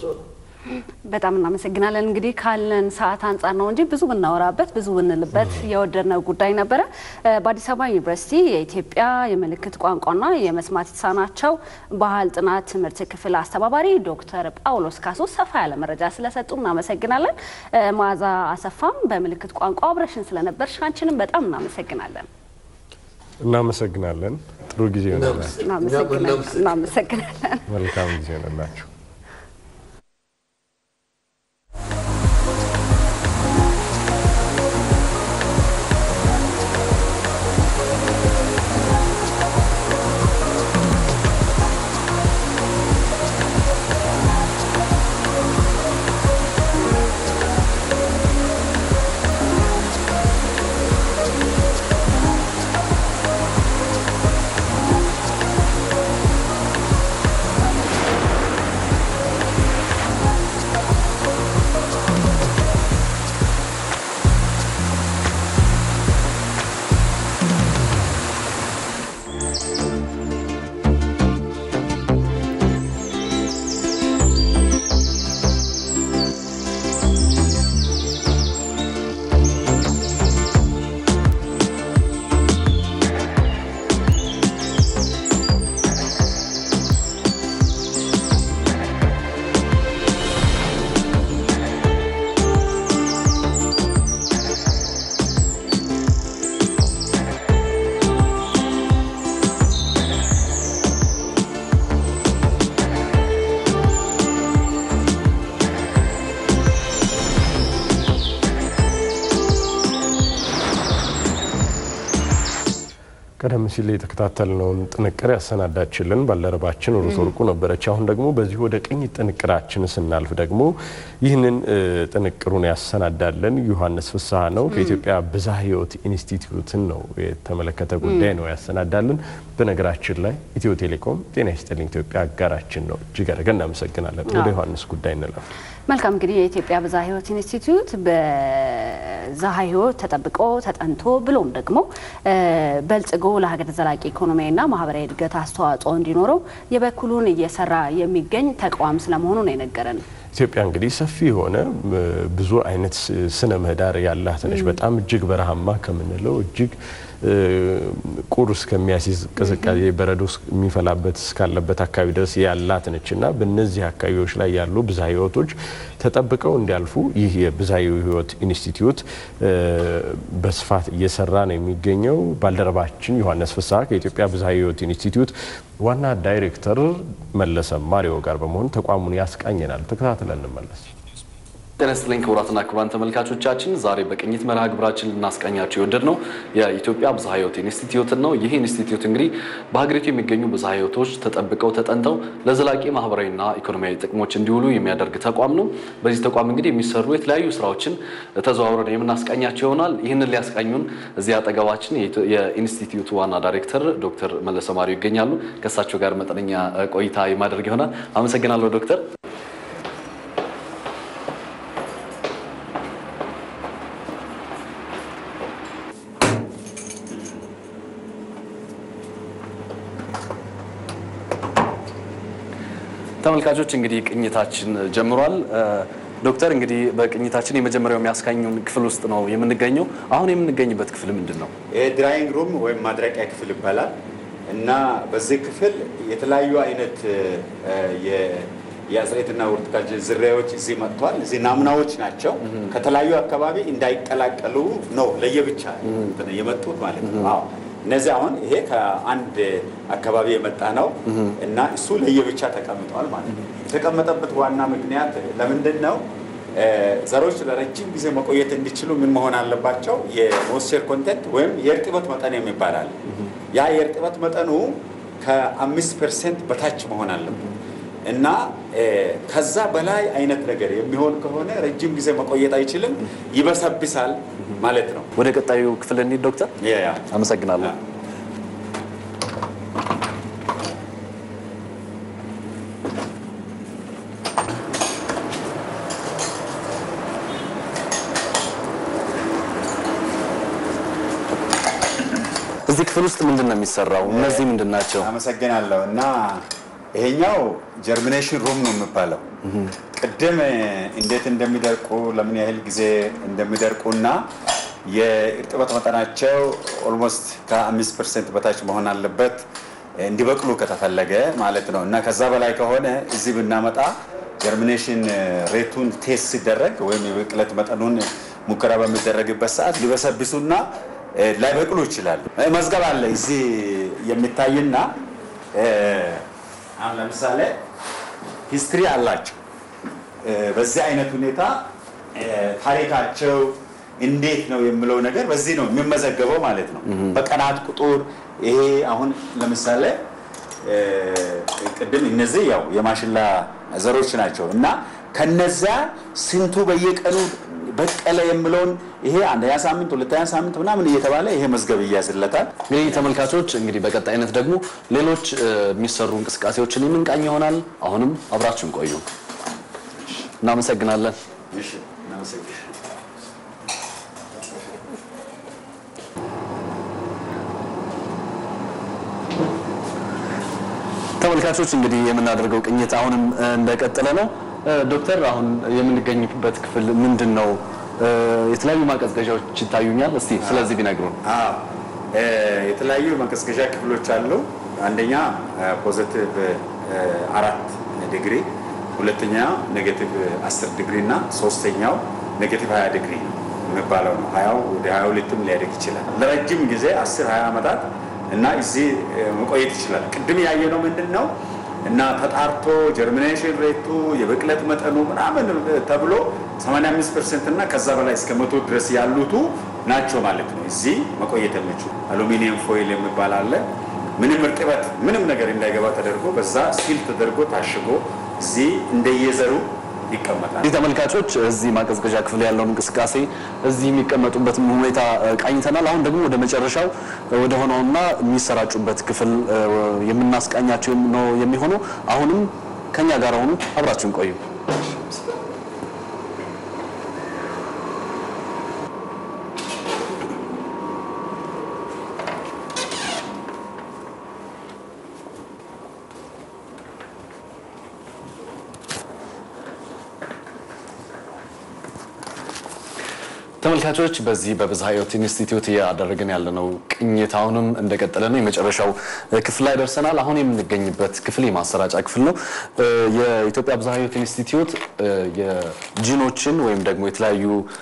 በጣም እናመሰግናለን። እንግዲህ ካለን ሰዓት አንጻር ነው እንጂ ብዙ ብናወራበት ብዙ ብንልበት የወደድነው ጉዳይ ነበረ። በአዲስ አበባ ዩኒቨርሲቲ የኢትዮጵያ የምልክት ቋንቋና የመስማት የተሳናቸው ባህል ጥናት ትምህርት ክፍል አስተባባሪ ዶክተር ጳውሎስ ካሶ ሰፋ ያለ መረጃ ስለሰጡ እናመሰግናለን። መዓዛ አሰፋም በምልክት ቋንቋ አብረሽን ስለነበርሽ አንቺንም በጣም እናመሰግናለን። እናመሰግናለን። ጥሩ ጊዜ ይሆንላችሁ። እናመሰግናለን። መልካም ጊዜ ይሆንላችሁ። ቀደም ሲል የተከታተልነውን ጥንቅር ያሰናዳችልን ባልደረባችን ሩት ወርቁ ነበረች። አሁን ደግሞ በዚህ ወደ ቅኝት ጥንቅራችን ስናልፍ ደግሞ ይህንን ጥንቅሩን ያሰናዳለን ዮሐንስ ፍስሐ ነው። ከኢትዮጵያ ብዝሃ ሕይወት ኢንስቲትዩትን ነው የተመለከተ ጉዳይ ነው ያሰናዳልን። በነገራችን ላይ ኢትዮ ቴሌኮም ጤና ይስጥልኝ ኢትዮጵያ አጋራችን ነው። እጅግ አድርገን እናመሰግናለን። ወደ ዮሐንስ ጉዳይ እንለፍ። መልካም እንግዲህ የኢትዮጵያ ብዝሃ ሕይወት ኢንስቲትዩት በብዝሃ ሕይወት ተጠብቆ ተጠንቶ ብሎም ደግሞ በልጽጎ ለሀገር ዘላቂ ኢኮኖሚያዊና ማህበራዊ እድገት አስተዋጽኦ እንዲኖረው የበኩሉን እየሰራ የሚገኝ ተቋም ስለመሆኑ ነው የነገረን። ኢትዮጵያ እንግዲህ ሰፊ የሆነ ብዙ አይነት ስነ ምህዳር ያላት ነች። በጣም እጅግ በረሃማ ከምንለው እጅግ ቁር እስከሚያስይዝ ቅዝቃዜ በረዶ የሚፈላበት እስካለበት አካባቢ ድረስ ያላት ነች እና በእነዚህ አካባቢዎች ላይ ያሉ ብዝሃ ሕይወቶች ተጠብቀው እንዲያልፉ ይህ የብዝሃ ሕይወት ኢንስቲትዩት በስፋት እየሰራ ነው የሚገኘው። ባልደረባችን ዮሐንስ ፍስሐ ከኢትዮጵያ ብዝሃ ሕይወት ኢንስቲትዩት ዋና ዳይሬክተር መለሰ ማሪዮ ጋር በመሆን ተቋሙን ያስቃኘናል። ተከታትለን እንመለስ። ጤና ይስጥልኝ ክቡራትና ክቡራን ተመልካቾቻችን፣ ዛሬ በቅኝት መርሃ ግብራችን ልናስቃኛቸው የወደድ ነው የኢትዮጵያ ብዝሃ ሕይወት ኢንስቲትዩትን ነው። ይህ ኢንስቲትዩት እንግዲህ በሀገሪቱ የሚገኙ ብዝሃ ሕይወቶች ተጠብቀው ተጠንተው ለዘላቂ ማህበራዊና ኢኮኖሚያዊ ጥቅሞች እንዲውሉ የሚያደርግ ተቋም ነው። በዚህ ተቋም እንግዲህ የሚሰሩ የተለያዩ ስራዎችን ተዘዋውረን የምናስቃኛቸው ይሆናል። ይህንን ሊያስቃኙን እዚህ አጠገባችን የኢንስቲትዩቱ ዋና ዳይሬክተር ዶክተር መለሰ ማሪዮ ይገኛሉ። ከእሳቸው ጋር መጠነኛ ቆይታ የማደርግ ይሆናል። አመሰግናለሁ ዶክተር። ተመልካቾች እንግዲህ ቅኝታችን ጀምሯል። ዶክተር እንግዲህ በቅኝታችን የመጀመሪያው የሚያስቃኙን ክፍል ውስጥ ነው የምንገኘው። አሁን የምንገኝበት ክፍል ምንድን ነው? ድራይንግ ሩም ወይም ማድረቂያ ክፍል ይባላል እና በዚህ ክፍል የተለያዩ አይነት የአጽሬትና ሆርቲካልቸር ዝርያዎች እዚህ መጥቷል። እዚህ ናሙናዎች ናቸው። ከተለያዩ አካባቢ እንዳይቀላቀሉ ነው ለየብቻ የመጡት ማለት ነው። አዎ እነዚህ አሁን ይሄ ከአንድ አካባቢ የመጣ ነው እና እሱ ለየብቻ ተቀምጧል ማለት ነው። የተቀመጠበት ዋና ምክንያት ለምንድን ነው? ዘሮች ለረጅም ጊዜ መቆየት እንዲችሉ ምን መሆን አለባቸው? የሞይስቸር ኮንቴንት ወይም የእርጥበት መጠን የሚባል አለ። ያ የእርጥበት መጠኑ ከአምስት ፐርሰንት በታች መሆን አለበት እና ከዛ በላይ አይነት ነገር የሚሆን ከሆነ ረጅም ጊዜ መቆየት አይችልም፣ ይበሰብሳል ማለት ነው። ወደ ቀጣዩ ክፍል እንሂድ ዶክተር። አመሰግናለሁ። እዚህ ክፍል ውስጥ ምንድን ነው የሚሰራው? እነዚህ ምንድን ናቸው? አመሰግናለሁ እና ይሄኛው ጀርሚኔሽን ሩም ነው የሚባለው። ቅድም እንዴት እንደሚደርቁ ለምን ያህል ጊዜ እንደሚደርቁ እና የእርጥበት መጠናቸው ኦልሞስት ከአምስት ፐርሰንት በታች መሆን አለበት እንዲበቅሉ ከተፈለገ ማለት ነው እና ከዛ በላይ ከሆነ እዚህ ብናመጣ ጀርሚኔሽን ሬቱን ቴስት ሲደረግ ወይም የብቅለት መጠኑን ሙከራ በሚደረግበት ሰዓት ሊበሰብሱና ላይበቅሉ ይችላሉ። መዝገብ አለ እዚህ የሚታይና አሁን ለምሳሌ ሂስትሪ አላቸው። በዚህ አይነት ሁኔታ ታሪካቸው እንዴት ነው የሚለው ነገር በዚህ ነው የሚመዘገበው ማለት ነው። በቀናት ቁጥር ይሄ አሁን ለምሳሌ ቅድም እነዚህ ያው የማሽላ ዘሮች ናቸው እና ከነዚያ ስንቱ በየቀኑ በቀለ የምለውን ይሄ አንደኛ ሳምንት ሁለተኛ ሳምንት ምናምን እየተባለ ይሄ መዝገብ እያዝለታል። እንግዲህ ተመልካቾች እንግዲህ በቀጣይነት ደግሞ ሌሎች የሚሰሩ እንቅስቃሴዎችን የምንቃኝ ይሆናል። አሁንም አብራችሁን ቆዩ። እናመሰግናለን። ተመልካቾች እንግዲህ የምናደርገው ቅኝት አሁንም እንደቀጠለ ነው። ዶክተር አሁን የምንገኝበት ክፍል ምንድን ነው? የተለያዩ ማቀዝቀዣዎች ይታዩኛል። እስቲ ስለዚህ ቢነግሩን። የተለያዩ ማቀዝቀዣ ክፍሎች አሉ። አንደኛ ፖዘቲቭ አራት ዲግሪ፣ ሁለተኛ ኔጌቲቭ አስር ዲግሪ እና ሶስተኛው ኔጌቲቭ ሀያ ዲግሪ የሚባለው ነው። ሀያው ወደ ሀያ ሁለትም ሊያደግ ይችላል። ለረጅም ጊዜ አስር ሀያ ዓመታት እና እዚህ መቆየት ይችላል። ቅድም ያየነው ምንድን ነው እና ተጣርቶ ጀርሚኔሽን ሬቱ የብቅለት መጠኑ ምናምን ተብሎ 85 ፐርሰንት እና ከዛ በላይ እስከ መቶ ድረስ ያሉቱ ናቸው ማለት ነው። እዚህ መቆየት የሚችሉ አሉሚኒየም ፎይል የሚባል አለ። ምንም እርጥበት ምንም ነገር እንዳይገባ ተደርጎ በዛ ሲል ተደርጎ ታሽጎ እዚህ እንደየዘሩ ይቀመጣል። እንዲህ ተመልካቾች እዚህ ማቀዝቀዣ ክፍል ያለውን እንቅስቃሴ እዚህ የሚቀመጡበትን ሁኔታ ቃኝተናል። አሁን ደግሞ ወደ መጨረሻው ወደ ሆነውና የሚሰራጩበት ክፍል የምናስቃኛቸው ነው የሚሆነው። አሁንም ከኛ ጋር ሆኑ፣ አብራችሁን ቆዩ። ተመልካቾች በዚህ በብዝሃ ሕይወት ኢንስቲትዩት እያደረግን ያለነው ቅኝት አሁንም እንደቀጠለ ነው። የመጨረሻው ክፍል ላይ ደርሰናል። አሁን የምንገኝበት ክፍል የማሰራጫ ክፍል ነው። የኢትዮጵያ ብዝሃ ሕይወት ኢንስቲትዩት የጂኖችን ወይም ደግሞ የተለያዩ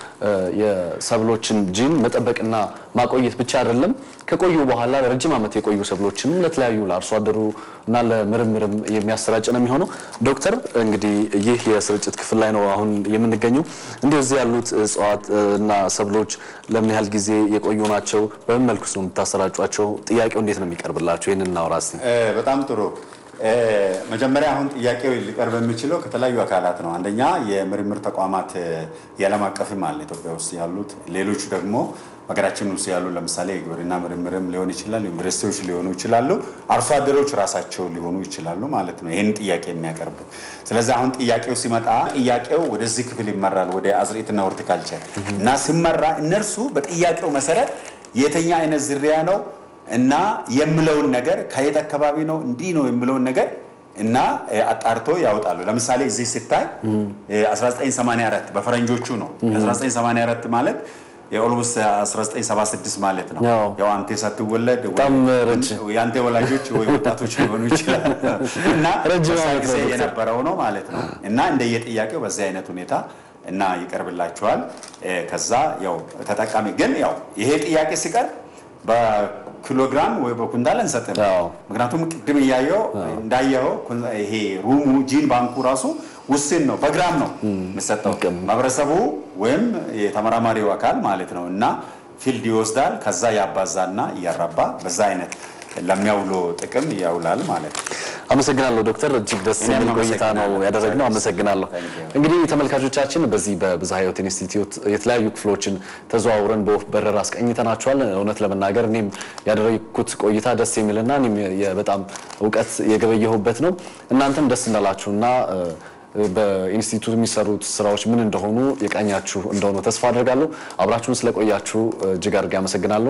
የሰብሎችን ጂን መጠበቅና ማቆየት ብቻ አይደለም ከቆዩ በኋላ ረጅም ዓመት የቆዩ ሰብሎችንም ለተለያዩ ለአርሶ አደሩ እና ለምርምርም የሚያሰራጭ ነው የሚሆነው። ዶክተር እንግዲህ ይህ የስርጭት ክፍል ላይ ነው አሁን የምንገኘው። እንዲሁ እዚህ ያሉት እጽዋት እና ሰብሎች ለምን ያህል ጊዜ የቆዩ ናቸው? በምን መልኩ ነው የምታሰራጯቸው? ጥያቄው እንዴት ነው የሚቀርብላቸው? ይህንን እናውራ እስቲ። በጣም ጥሩ። መጀመሪያ አሁን ጥያቄው ሊቀርብ የሚችለው ከተለያዩ አካላት ነው። አንደኛ የምርምር ተቋማት የዓለም አቀፍም አለ ኢትዮጵያ ውስጥ ያሉት፣ ሌሎቹ ደግሞ ሀገራችን ውስጥ ያሉ ለምሳሌ የግብርና ምርምርም ሊሆን ይችላል፣ ዩኒቨርሲቲዎች ሊሆኑ ይችላሉ፣ አርሶ አደሮች ራሳቸው ሊሆኑ ይችላሉ ማለት ነው ይህን ጥያቄ የሚያቀርቡ። ስለዚህ አሁን ጥያቄው ሲመጣ ጥያቄው ወደዚህ ክፍል ይመራል፣ ወደ አዝርዕትና ሆርቲካልቸር እና ሲመራ እነርሱ በጥያቄው መሰረት የተኛ አይነት ዝርያ ነው እና የምለውን ነገር ከየት አካባቢ ነው እንዲህ ነው የምለውን ነገር እና አጣርቶ ያወጣሉ። ለምሳሌ እዚህ ሲታይ 1984 በፈረንጆቹ ነው። 1984 ማለት የኦልሞስት 1976 ማለት ነው። ያው አንተ ሳትወለድ የአንተ ወላጆች ወይ ወጣቶች ሊሆኑ ይችላል እና በዛ ጊዜ የነበረው ነው ማለት ነው እና እንደየጥያቄው በዚህ አይነት ሁኔታ እና ይቀርብላቸዋል። ከዛ ያው ተጠቃሚ ግን ያው ይሄ ጥያቄ ሲቀርብ በኪሎግራም ወይ በኩንታል እንሰጥም። ምክንያቱም ቅድም እያየው እንዳየኸው ይሄ ሩሙ ጂን ባንኩ ራሱ ውስን ነው፣ በግራም ነው የሚሰጠው። ማህበረሰቡ ወይም የተመራማሪው አካል ማለት ነው እና ፊልድ ይወስዳል። ከዛ ያባዛና እያራባ በዛ አይነት ለሚያውሎ ጥቅም ያውላል ማለት ነው። አመሰግናለሁ ዶክተር፣ እጅግ ደስ የሚል ቆይታ ነው ያደረግነው። አመሰግናለሁ። እንግዲህ ተመልካቾቻችን በዚህ በብዝሃ ሕይወት ኢንስቲትዩት የተለያዩ ክፍሎችን ተዘዋውረን በወፍ በረር አስቀኝተናቸዋል። እውነት ለመናገር እኔም ያደረግኩት ቆይታ ደስ የሚልና እኔም በጣም እውቀት የገበየሁበት ነው። እናንተም ደስ እንዳላችሁና በኢንስቲትዩት የሚሰሩት ስራዎች ምን እንደሆኑ የቃኛችሁ እንደሆኑ ተስፋ አድርጋለሁ። አብራችሁን ስለቆያችሁ እጅግ አድርጌ አመሰግናለሁ።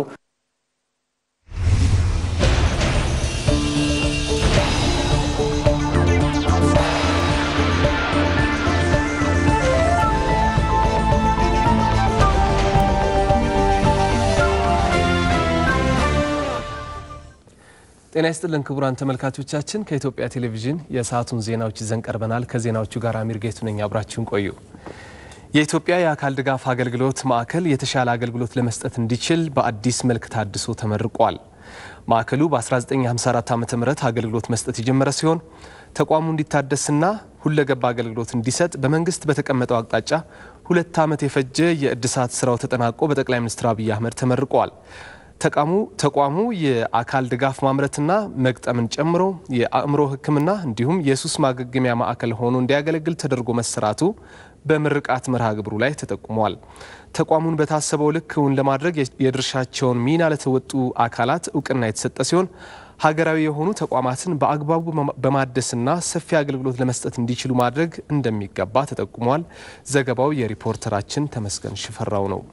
ጤና ይስጥልን ክቡራን ተመልካቾቻችን፣ ከኢትዮጵያ ቴሌቪዥን የሰዓቱን ዜናዎች ይዘን ቀርበናል። ከዜናዎቹ ጋር አሚር ጌቱ ነኝ። አብራችሁን ቆዩ። የኢትዮጵያ የአካል ድጋፍ አገልግሎት ማዕከል የተሻለ አገልግሎት ለመስጠት እንዲችል በአዲስ መልክ ታድሶ ተመርቋል። ማዕከሉ በ1954 ዓ ም አገልግሎት መስጠት የጀመረ ሲሆን ተቋሙ እንዲታደስና ሁለገባ አገልግሎት እንዲሰጥ በመንግስት በተቀመጠው አቅጣጫ ሁለት ዓመት የፈጀ የእድሳት ስራው ተጠናቆ በጠቅላይ ሚኒስትር አብይ አህመድ ተመርቋል። ተቋሙ ተቋሙ የአካል ድጋፍ ማምረትና መግጠምን ጨምሮ የአእምሮ ሕክምና እንዲሁም የሱስ ማገገሚያ ማዕከል ሆኖ እንዲያገለግል ተደርጎ መሰራቱ በምርቃት መርሃ ግብሩ ላይ ተጠቁሟል። ተቋሙን በታሰበው ልክ እውን ለማድረግ የድርሻቸውን ሚና ለተወጡ አካላት እውቅና የተሰጠ ሲሆን ሀገራዊ የሆኑ ተቋማትን በአግባቡ በማደስና ሰፊ አገልግሎት ለመስጠት እንዲችሉ ማድረግ እንደሚገባ ተጠቁሟል። ዘገባው የሪፖርተራችን ተመስገን ሽፈራው ነው።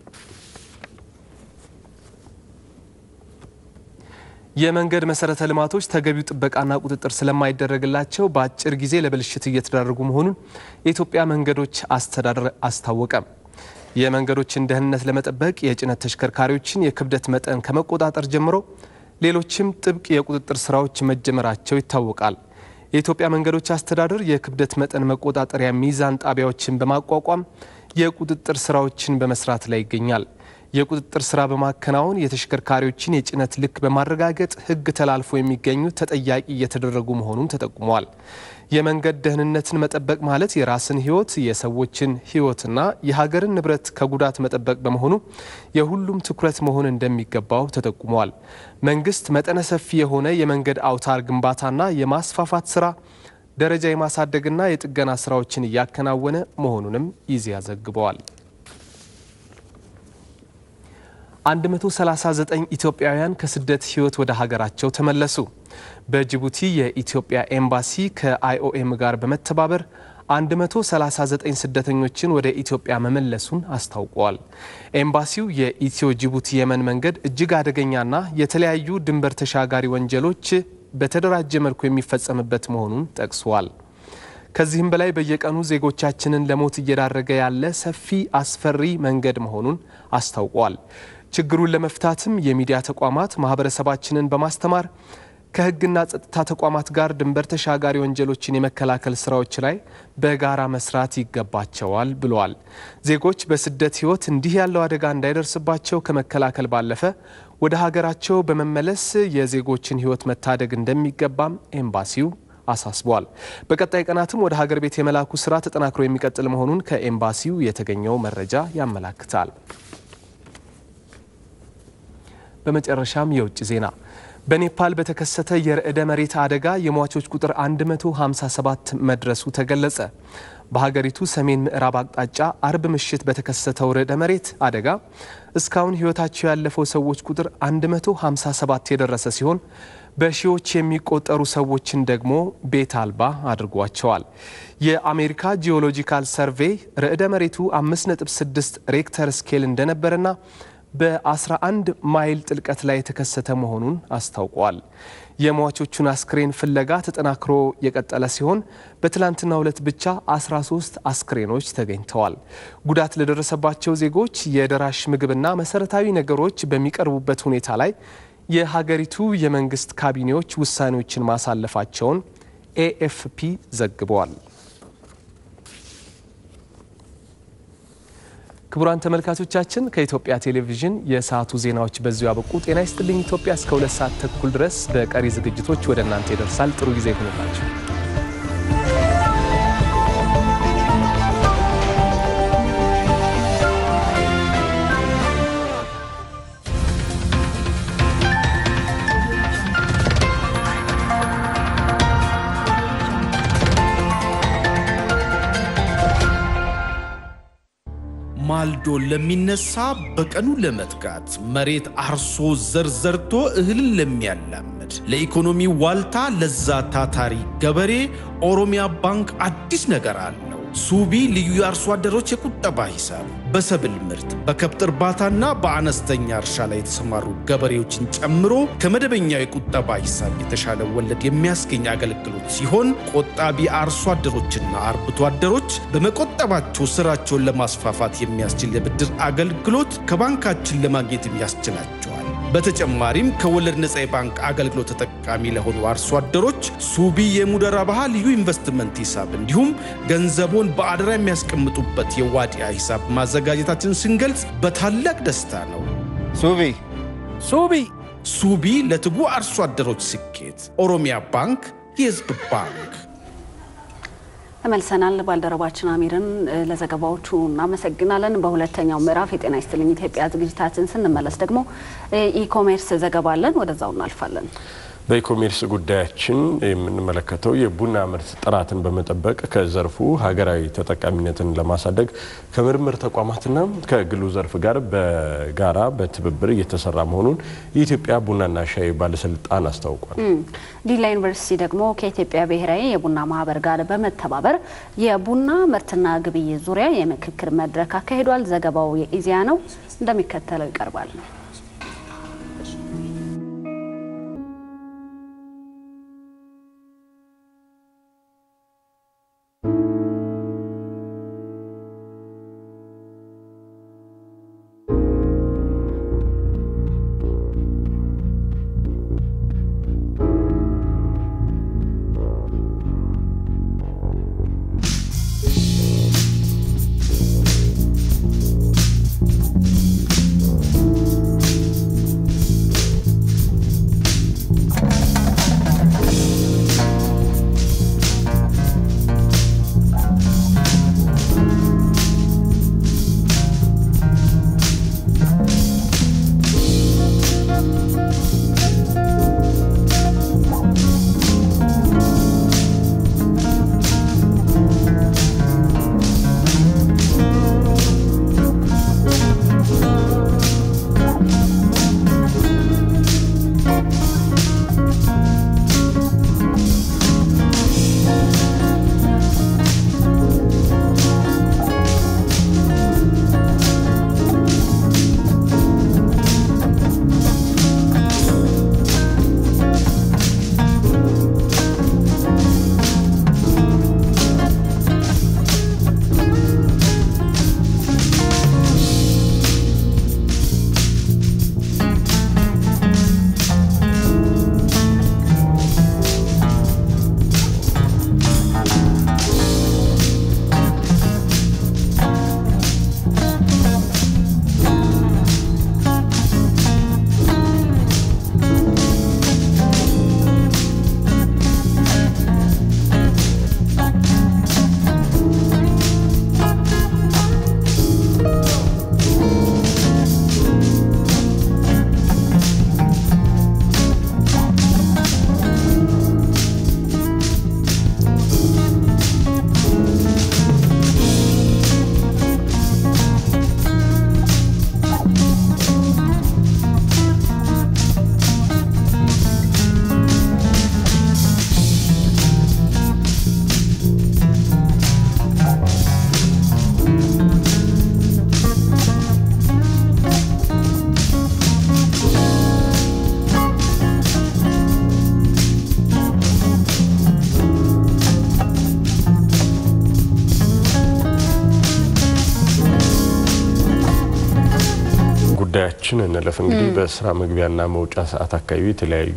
የመንገድ መሰረተ ልማቶች ተገቢው ጥበቃና ቁጥጥር ስለማይደረግላቸው በአጭር ጊዜ ለብልሽት እየተዳረጉ መሆኑን የኢትዮጵያ መንገዶች አስተዳደር አስታወቀ። የመንገዶችን ደህንነት ለመጠበቅ የጭነት ተሽከርካሪዎችን የክብደት መጠን ከመቆጣጠር ጀምሮ ሌሎችም ጥብቅ የቁጥጥር ስራዎች መጀመራቸው ይታወቃል። የኢትዮጵያ መንገዶች አስተዳደር የክብደት መጠን መቆጣጠሪያ ሚዛን ጣቢያዎችን በማቋቋም የቁጥጥር ስራዎችን በመስራት ላይ ይገኛል። የቁጥጥር ስራ በማከናወን የተሽከርካሪዎችን የጭነት ልክ በማረጋገጥ ሕግ ተላልፎ የሚገኙ ተጠያቂ እየተደረጉ መሆኑም ተጠቁሟል። የመንገድ ደህንነትን መጠበቅ ማለት የራስን ሕይወት የሰዎችን ሕይወትና የሀገርን ንብረት ከጉዳት መጠበቅ በመሆኑ የሁሉም ትኩረት መሆን እንደሚገባው ተጠቁሟል። መንግስት መጠነ ሰፊ የሆነ የመንገድ አውታር ግንባታና የማስፋፋት ስራ ደረጃ የማሳደግና የጥገና ስራዎችን እያከናወነ መሆኑንም ኢዜአ ዘግበዋል። 139 ኢትዮጵያውያን ከስደት ህይወት ወደ ሀገራቸው ተመለሱ። በጅቡቲ የኢትዮጵያ ኤምባሲ ከአይኦኤም ጋር በመተባበር 139 ስደተኞችን ወደ ኢትዮጵያ መመለሱን አስታውቋል። ኤምባሲው የኢትዮ ጅቡቲ የመን መንገድ እጅግ አደገኛና የተለያዩ ድንበር ተሻጋሪ ወንጀሎች በተደራጀ መልኩ የሚፈጸምበት መሆኑን ጠቅሷል። ከዚህም በላይ በየቀኑ ዜጎቻችንን ለሞት እየዳረገ ያለ ሰፊ አስፈሪ መንገድ መሆኑን አስታውቋል። ችግሩን ለመፍታትም የሚዲያ ተቋማት ማህበረሰባችንን በማስተማር ከህግና ጸጥታ ተቋማት ጋር ድንበር ተሻጋሪ ወንጀሎችን የመከላከል ስራዎች ላይ በጋራ መስራት ይገባቸዋል ብለዋል። ዜጎች በስደት ህይወት እንዲህ ያለው አደጋ እንዳይደርስባቸው ከመከላከል ባለፈ ወደ ሀገራቸው በመመለስ የዜጎችን ህይወት መታደግ እንደሚገባም ኤምባሲው አሳስቧል። በቀጣይ ቀናትም ወደ ሀገር ቤት የመላኩ ስራ ተጠናክሮ የሚቀጥል መሆኑን ከኤምባሲው የተገኘው መረጃ ያመላክታል። በመጨረሻም የውጭ ዜና በኔፓል በተከሰተ የርዕደ መሬት አደጋ የሟቾች ቁጥር 157 መድረሱ ተገለጸ። በሀገሪቱ ሰሜን ምዕራብ አቅጣጫ አርብ ምሽት በተከሰተው ርዕደ መሬት አደጋ እስካሁን ህይወታቸው ያለፈው ሰዎች ቁጥር 157 የደረሰ ሲሆን በሺዎች የሚቆጠሩ ሰዎችን ደግሞ ቤት አልባ አድርጓቸዋል። የአሜሪካ ጂኦሎጂካል ሰርቬይ ርዕደ መሬቱ 5.6 ሬክተር ስኬል እንደነበረና በ11 ማይል ጥልቀት ላይ የተከሰተ መሆኑን አስታውቋል። የሟቾቹን አስክሬን ፍለጋ ተጠናክሮ የቀጠለ ሲሆን በትላንትናው ዕለት ብቻ 13 አስክሬኖች ተገኝተዋል። ጉዳት ለደረሰባቸው ዜጎች የደራሽ ምግብና መሰረታዊ ነገሮች በሚቀርቡበት ሁኔታ ላይ የሀገሪቱ የመንግስት ካቢኔዎች ውሳኔዎችን ማሳለፋቸውን ኤኤፍፒ ዘግበዋል። ክቡራን ተመልካቾቻችን ከኢትዮጵያ ቴሌቪዥን የሰዓቱ ዜናዎች በዚሁ ያበቁ። ጤና ይስጥልኝ ኢትዮጵያ እስከ ሁለት ሰዓት ተኩል ድረስ በቀሪ ዝግጅቶች ወደ እናንተ ይደርሳል። ጥሩ ጊዜ ይሁንላችሁ። ማልዶ ለሚነሳ በቀኑ ለመትጋት መሬት አርሶ ዘር ዘርቶ እህልን ለሚያላምድ ለኢኮኖሚ ዋልታ ለዛ ታታሪ ገበሬ ኦሮሚያ ባንክ አዲስ ነገር አለው። ሱቢ ልዩ የአርሶ አደሮች የቁጠባ ሂሳብ በሰብል ምርት በከብት እርባታና በአነስተኛ እርሻ ላይ የተሰማሩ ገበሬዎችን ጨምሮ ከመደበኛው የቁጠባ ሂሳብ የተሻለ ወለድ የሚያስገኝ አገልግሎት ሲሆን ቆጣቢ አርሶ አደሮችና አርብቶ አደሮች በመቆጠባቸው ስራቸውን ለማስፋፋት የሚያስችል የብድር አገልግሎት ከባንካችን ለማግኘት ያስችላቸዋል። በተጨማሪም ከወለድ ነፃ የባንክ አገልግሎት ተጠቃሚ ለሆኑ አርሶ አደሮች ሱቢ የሙደራ ባህ ልዩ ኢንቨስትመንት ሂሳብ እንዲሁም ገንዘቦን በአደራ የሚያስቀምጡበት የዋዲያ ሂሳብ ማዘጋጀታችን ስንገልጽ በታላቅ ደስታ ነው። ሱቢ ሱቢ ሱቢ ለትጉ አርሶ አደሮች ስኬት። ኦሮሚያ ባንክ የህዝብ ባንክ። ተመልሰናል። ባልደረባችን አሚርን ለዘገባዎቹ እናመሰግናለን። በሁለተኛው ምዕራፍ የጤና ይስጥልኝ ኢትዮጵያ ዝግጅታችን ስንመለስ ደግሞ ኢኮሜርስ ዘገባ አለን። ወደዛው እናልፋለን። በኢኮሜርስ ጉዳያችን የምንመለከተው የቡና ምርት ጥራትን በመጠበቅ ከዘርፉ ሀገራዊ ተጠቃሚነትን ለማሳደግ ከምርምር ተቋማትና ከግሉ ዘርፍ ጋር በጋራ በትብብር እየተሰራ መሆኑን የኢትዮጵያ ቡናና ሻይ ባለስልጣን አስታውቋል። ዲላ ዩኒቨርሲቲ ደግሞ ከኢትዮጵያ ብሔራዊ የቡና ማህበር ጋር በመተባበር የቡና ምርትና ግብይት ዙሪያ የምክክር መድረክ አካሂዷል። ዘገባው የኢዜአ ነው፣ እንደሚከተለው ይቀርባል። ጉዳያችን እንለፍ። እንግዲህ በስራ መግቢያና መውጫ ሰዓት አካባቢ የተለያዩ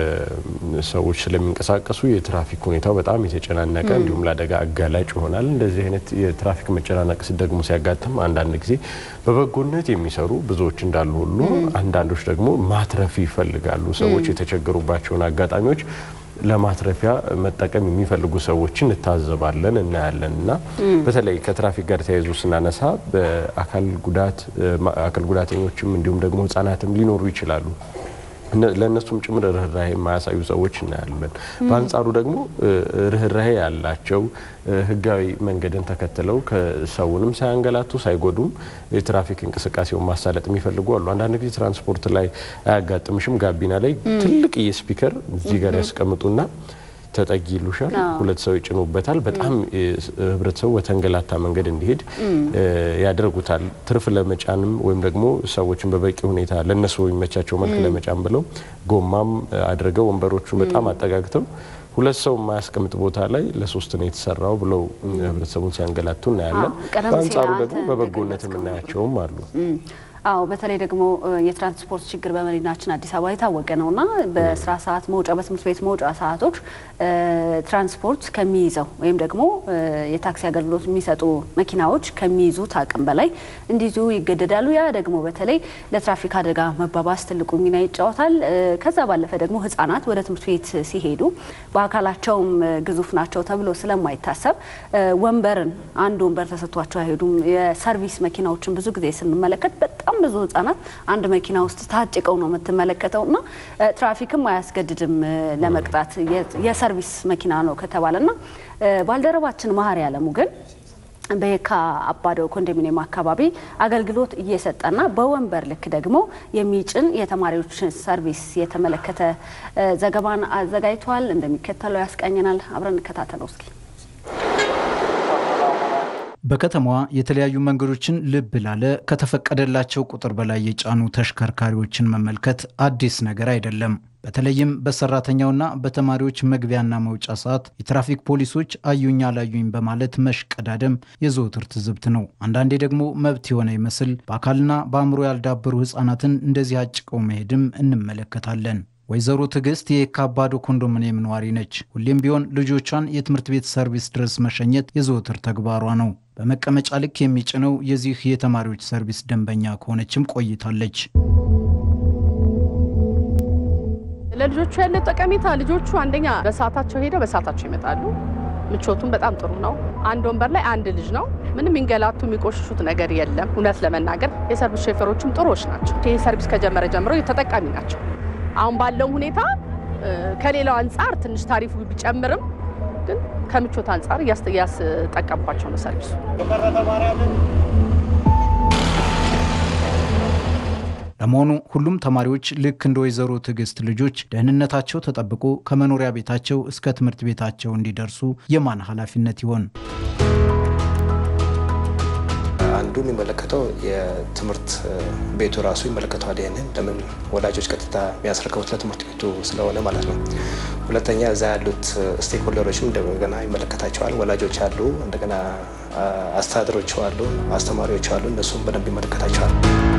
ሰዎች ስለሚንቀሳቀሱ የትራፊክ ሁኔታው በጣም የተጨናነቀ እንዲሁም ለአደጋ አጋላጭ ይሆናል። እንደዚህ አይነት የትራፊክ መጨናነቅ ደግሞ ሲያጋጥም አንዳንድ ጊዜ በበጎነት የሚሰሩ ብዙዎች እንዳሉ ሁሉ አንዳንዶች ደግሞ ማትረፍ ይፈልጋሉ። ሰዎች የተቸገሩባቸውን አጋጣሚዎች ለማትረፊያ መጠቀም የሚፈልጉ ሰዎችን እንታዘባለን፣ እናያለን እና በተለይ ከትራፊክ ጋር ተያይዞ ስናነሳ በአካል ጉዳት አካል ጉዳተኞችም እንዲሁም ደግሞ ሕጻናትም ሊኖሩ ይችላሉ። ለእነሱም ጭምር ርኅራሄ የማያሳዩ ሰዎች እናያለን። በአንጻሩ ደግሞ ርኅራሄ ያላቸው ህጋዊ መንገድን ተከትለው ከሰውንም ሳያንገላቱ ሳይጎዱም የትራፊክ እንቅስቃሴውን ማሳለጥ የሚፈልጉ አሉ። አንዳንድ ጊዜ ትራንስፖርት ላይ አያጋጥምሽም? ጋቢና ላይ ትልቅ የስፒከር እዚህ ጋር ያስቀምጡና ተጠጊ ይሉሻል። ሁለት ሰው ይጭኑበታል። በጣም ህብረተሰቡ በተንገላታ መንገድ እንዲሄድ ያደርጉታል። ትርፍ ለመጫንም ወይም ደግሞ ሰዎችን በበቂ ሁኔታ ለእነሱ በሚመቻቸው መልክ ለመጫን ብለው ጎማም አድርገው ወንበሮቹ በጣም አጠጋግተው ሁለት ሰው የማያስቀምጥ ቦታ ላይ ለሶስት ነው የተሰራው ብለው ህብረተሰቡን ሲያንገላቱ እናያለን። በአንጻሩ ደግሞ በበጎነት የምናያቸውም አሉ። አዎ በተለይ ደግሞ የትራንስፖርት ችግር በመዲናችን አዲስ አበባ የታወቀ ነውና በስራ ሰዓት መውጫ፣ በትምህርት ቤት መውጫ ሰዓቶች ትራንስፖርት ከሚይዘው ወይም ደግሞ የታክሲ አገልግሎት የሚሰጡ መኪናዎች ከሚይዙት አቅም በላይ እንዲይዙ ይገደዳሉ። ያ ደግሞ በተለይ ለትራፊክ አደጋ መባባስ ትልቁ ሚና ይጫወታል። ከዛ ባለፈ ደግሞ ህጻናት ወደ ትምህርት ቤት ሲሄዱ በአካላቸውም ግዙፍ ናቸው ተብሎ ስለማይታሰብ ወንበርን አንድ ወንበር ተሰጥቷቸው አይሄዱም። የሰርቪስ መኪናዎችን ብዙ ጊዜ ስንመለከት በጣም ብዙ ህጻናት አንድ መኪና ውስጥ ታጭቀው ነው የምትመለከተው እና ትራፊክም አያስገድድም ለመቅጣት የሰርቪስ መኪና ነው ከተባለና ባልደረባችን መሀሪ አለሙ ግን በየካ አባዶ ኮንዶሚኒየም አካባቢ አገልግሎት እየሰጠና በወንበር ልክ ደግሞ የሚጭን የተማሪዎች ሰርቪስ የተመለከተ ዘገባን አዘጋጅቷል። እንደሚከተለው ያስቃኘናል። አብረን እንከታተለው እስኪ። በከተማዋ የተለያዩ መንገዶችን ልብ ላለ ከተፈቀደላቸው ቁጥር በላይ የጫኑ ተሽከርካሪዎችን መመልከት አዲስ ነገር አይደለም። በተለይም በሰራተኛውና በተማሪዎች መግቢያና መውጫ ሰዓት የትራፊክ ፖሊሶች አዩኝ አላዩኝ በማለት መሽቀዳደም የዘወትር ትዝብት ነው። አንዳንዴ ደግሞ መብት የሆነ ይመስል በአካልና በአእምሮ ያልዳበሩ ሕፃናትን እንደዚህ አጭቀው መሄድም እንመለከታለን። ወይዘሮ ትዕግስት የየካ አባዶ ኮንዶሚኒየም ነዋሪ ነች። ሁሌም ቢሆን ልጆቿን የትምህርት ቤት ሰርቪስ ድረስ መሸኘት የዘወትር ተግባሯ ነው። በመቀመጫ ልክ የሚጭነው የዚህ የተማሪዎች ሰርቪስ ደንበኛ ከሆነችም ቆይታለች። ለልጆቹ ያለ ጠቀሜታ ልጆቹ አንደኛ በሰዓታቸው ሄደው በሰዓታቸው ይመጣሉ። ምቾቱም በጣም ጥሩ ነው። አንድ ወንበር ላይ አንድ ልጅ ነው። ምንም የሚንገላቱ የሚቆሽሹት ነገር የለም። እውነት ለመናገር የሰርቪስ ሾፌሮችም ጥሩዎች ናቸው። ይህ ሰርቪስ ከጀመረ ጀምሮ ተጠቃሚ ናቸው። አሁን ባለው ሁኔታ ከሌላው አንጻር ትንሽ ታሪፉ ቢጨምርም ግን ከምቾት አንጻር እያስጠቀምኳቸው ነው ሰርቪሱ። ለመሆኑ ሁሉም ተማሪዎች ልክ እንደ ወይዘሮ ትዕግስት ልጆች ደህንነታቸው ተጠብቆ ከመኖሪያ ቤታቸው እስከ ትምህርት ቤታቸው እንዲደርሱ የማን ኃላፊነት ይሆን? አንዱ የሚመለከተው የትምህርት ቤቱ ራሱ ይመለከተዋል። ይህንን ለምን ወላጆች ቀጥታ የሚያስረክቡት ለትምህርት ቤቱ ስለሆነ ማለት ነው። ሁለተኛ እዛ ያሉት ስቴክሆልደሮችም እንደገና ይመለከታቸዋል። ወላጆች አሉ፣ እንደገና አስተዳደሮች አሉ፣ አስተማሪዎች አሉ። እነሱም በደንብ ይመለከታቸዋል።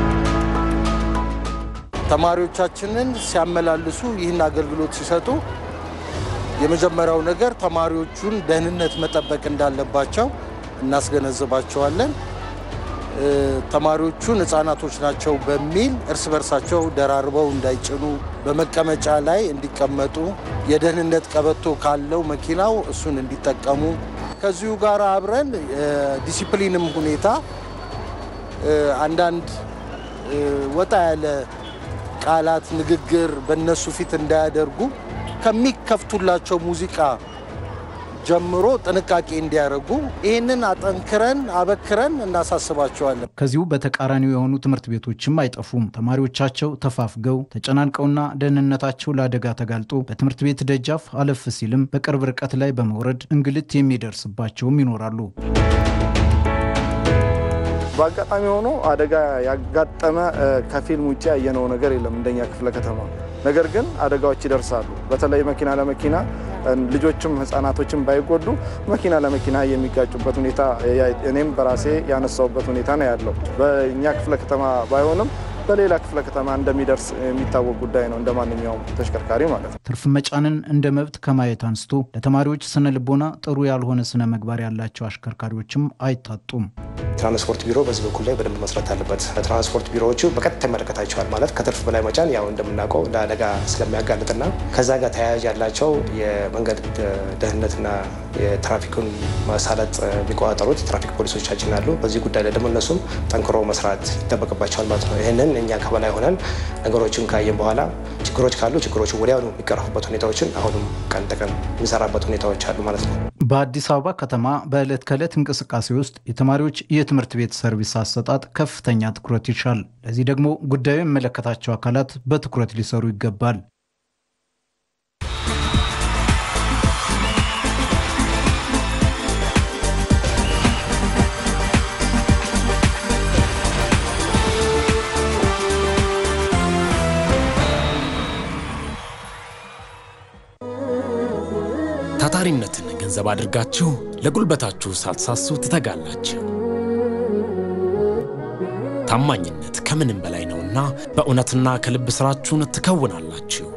ተማሪዎቻችንን ሲያመላልሱ ይህን አገልግሎት ሲሰጡ የመጀመሪያው ነገር ተማሪዎቹን ደህንነት መጠበቅ እንዳለባቸው እናስገነዝባቸዋለን። ተማሪዎቹን ሕፃናቶች ናቸው በሚል እርስ በርሳቸው ደራርበው እንዳይጭኑ በመቀመጫ ላይ እንዲቀመጡ፣ የደህንነት ቀበቶ ካለው መኪናው እሱን እንዲጠቀሙ ከዚሁ ጋር አብረን ዲሲፕሊንም ሁኔታ አንዳንድ ወጣ ያለ ቃላት፣ ንግግር በእነሱ ፊት እንዳያደርጉ ከሚከፍቱላቸው ሙዚቃ ጀምሮ ጥንቃቄ እንዲያደርጉ ይህንን አጠንክረን አበክረን እናሳስባቸዋለን። ከዚሁ በተቃራኒው የሆኑ ትምህርት ቤቶችም አይጠፉም። ተማሪዎቻቸው ተፋፍገው ተጨናንቀውና ደህንነታቸው ለአደጋ ተጋልጦ በትምህርት ቤት ደጃፍ አለፍ ሲልም በቅርብ ርቀት ላይ በመውረድ እንግልት የሚደርስባቸውም ይኖራሉ። በአጋጣሚ ሆኖ አደጋ ያጋጠመ ከፊልም ውጭ ያየነው ነገር የለም እንደኛ ክፍለ ከተማ። ነገር ግን አደጋዎች ይደርሳሉ። በተለይ መኪና ለመኪና ልጆችም ህጻናቶችም ባይጎዱ መኪና ለመኪና የሚጋጩበት ሁኔታ እኔም በራሴ ያነሳውበት ሁኔታ ነው ያለው። በእኛ ክፍለ ከተማ ባይሆንም በሌላ ክፍለ ከተማ እንደሚደርስ የሚታወቅ ጉዳይ ነው፣ እንደ ማንኛውም ተሽከርካሪ ማለት ነው። ትርፍ መጫንን እንደ መብት ከማየት አንስቶ ለተማሪዎች ስነ ልቦና ጥሩ ያልሆነ ስነ ምግባር ያላቸው አሽከርካሪዎችም አይታጡም። ትራንስፖርት ቢሮ በዚህ በኩል ላይ በደንብ መስራት አለበት። ትራንስፖርት ቢሮዎቹ በቀጥታ ይመለከታቸዋል ማለት ከትርፍ በላይ መጫን ያው እንደምናውቀው ለአደጋ ስለሚያጋልጥና ከዛ ጋር ተያያዥ ያላቸው የመንገድ ደህንነትና የትራፊኩን ማሳለጥ የሚቆጣጠሩት የትራፊክ ፖሊሶቻችን አሉ። በዚህ ጉዳይ ላይ ደግሞ እነሱም ጠንክሮ መስራት ይጠበቅባቸዋል ማለት ነው። ይህንን እኛ ከበላይ ሆነን ነገሮችን ካየን በኋላ ችግሮች ካሉ ችግሮቹ ወዲያውኑ የሚቀረፉበት ሁኔታዎችን አሁንም ቀን ተቀን የሚሰራበት ሁኔታዎች አሉ ማለት ነው። በአዲስ አበባ ከተማ በዕለት ከዕለት እንቅስቃሴ ውስጥ የተማሪዎች የትምህርት ቤት ሰርቪስ አሰጣጥ ከፍተኛ ትኩረት ይሻል። ለዚህ ደግሞ ጉዳዩ የሚመለከታቸው አካላት በትኩረት ሊሰሩ ይገባል። ታታሪነትን ገንዘብ አድርጋችሁ ለጉልበታችሁ ሳትሳሱ ትተጋላችሁ። ታማኝነት ከምንም በላይ ነውና በእውነትና ከልብ ስራችሁን ትከውናላችሁ።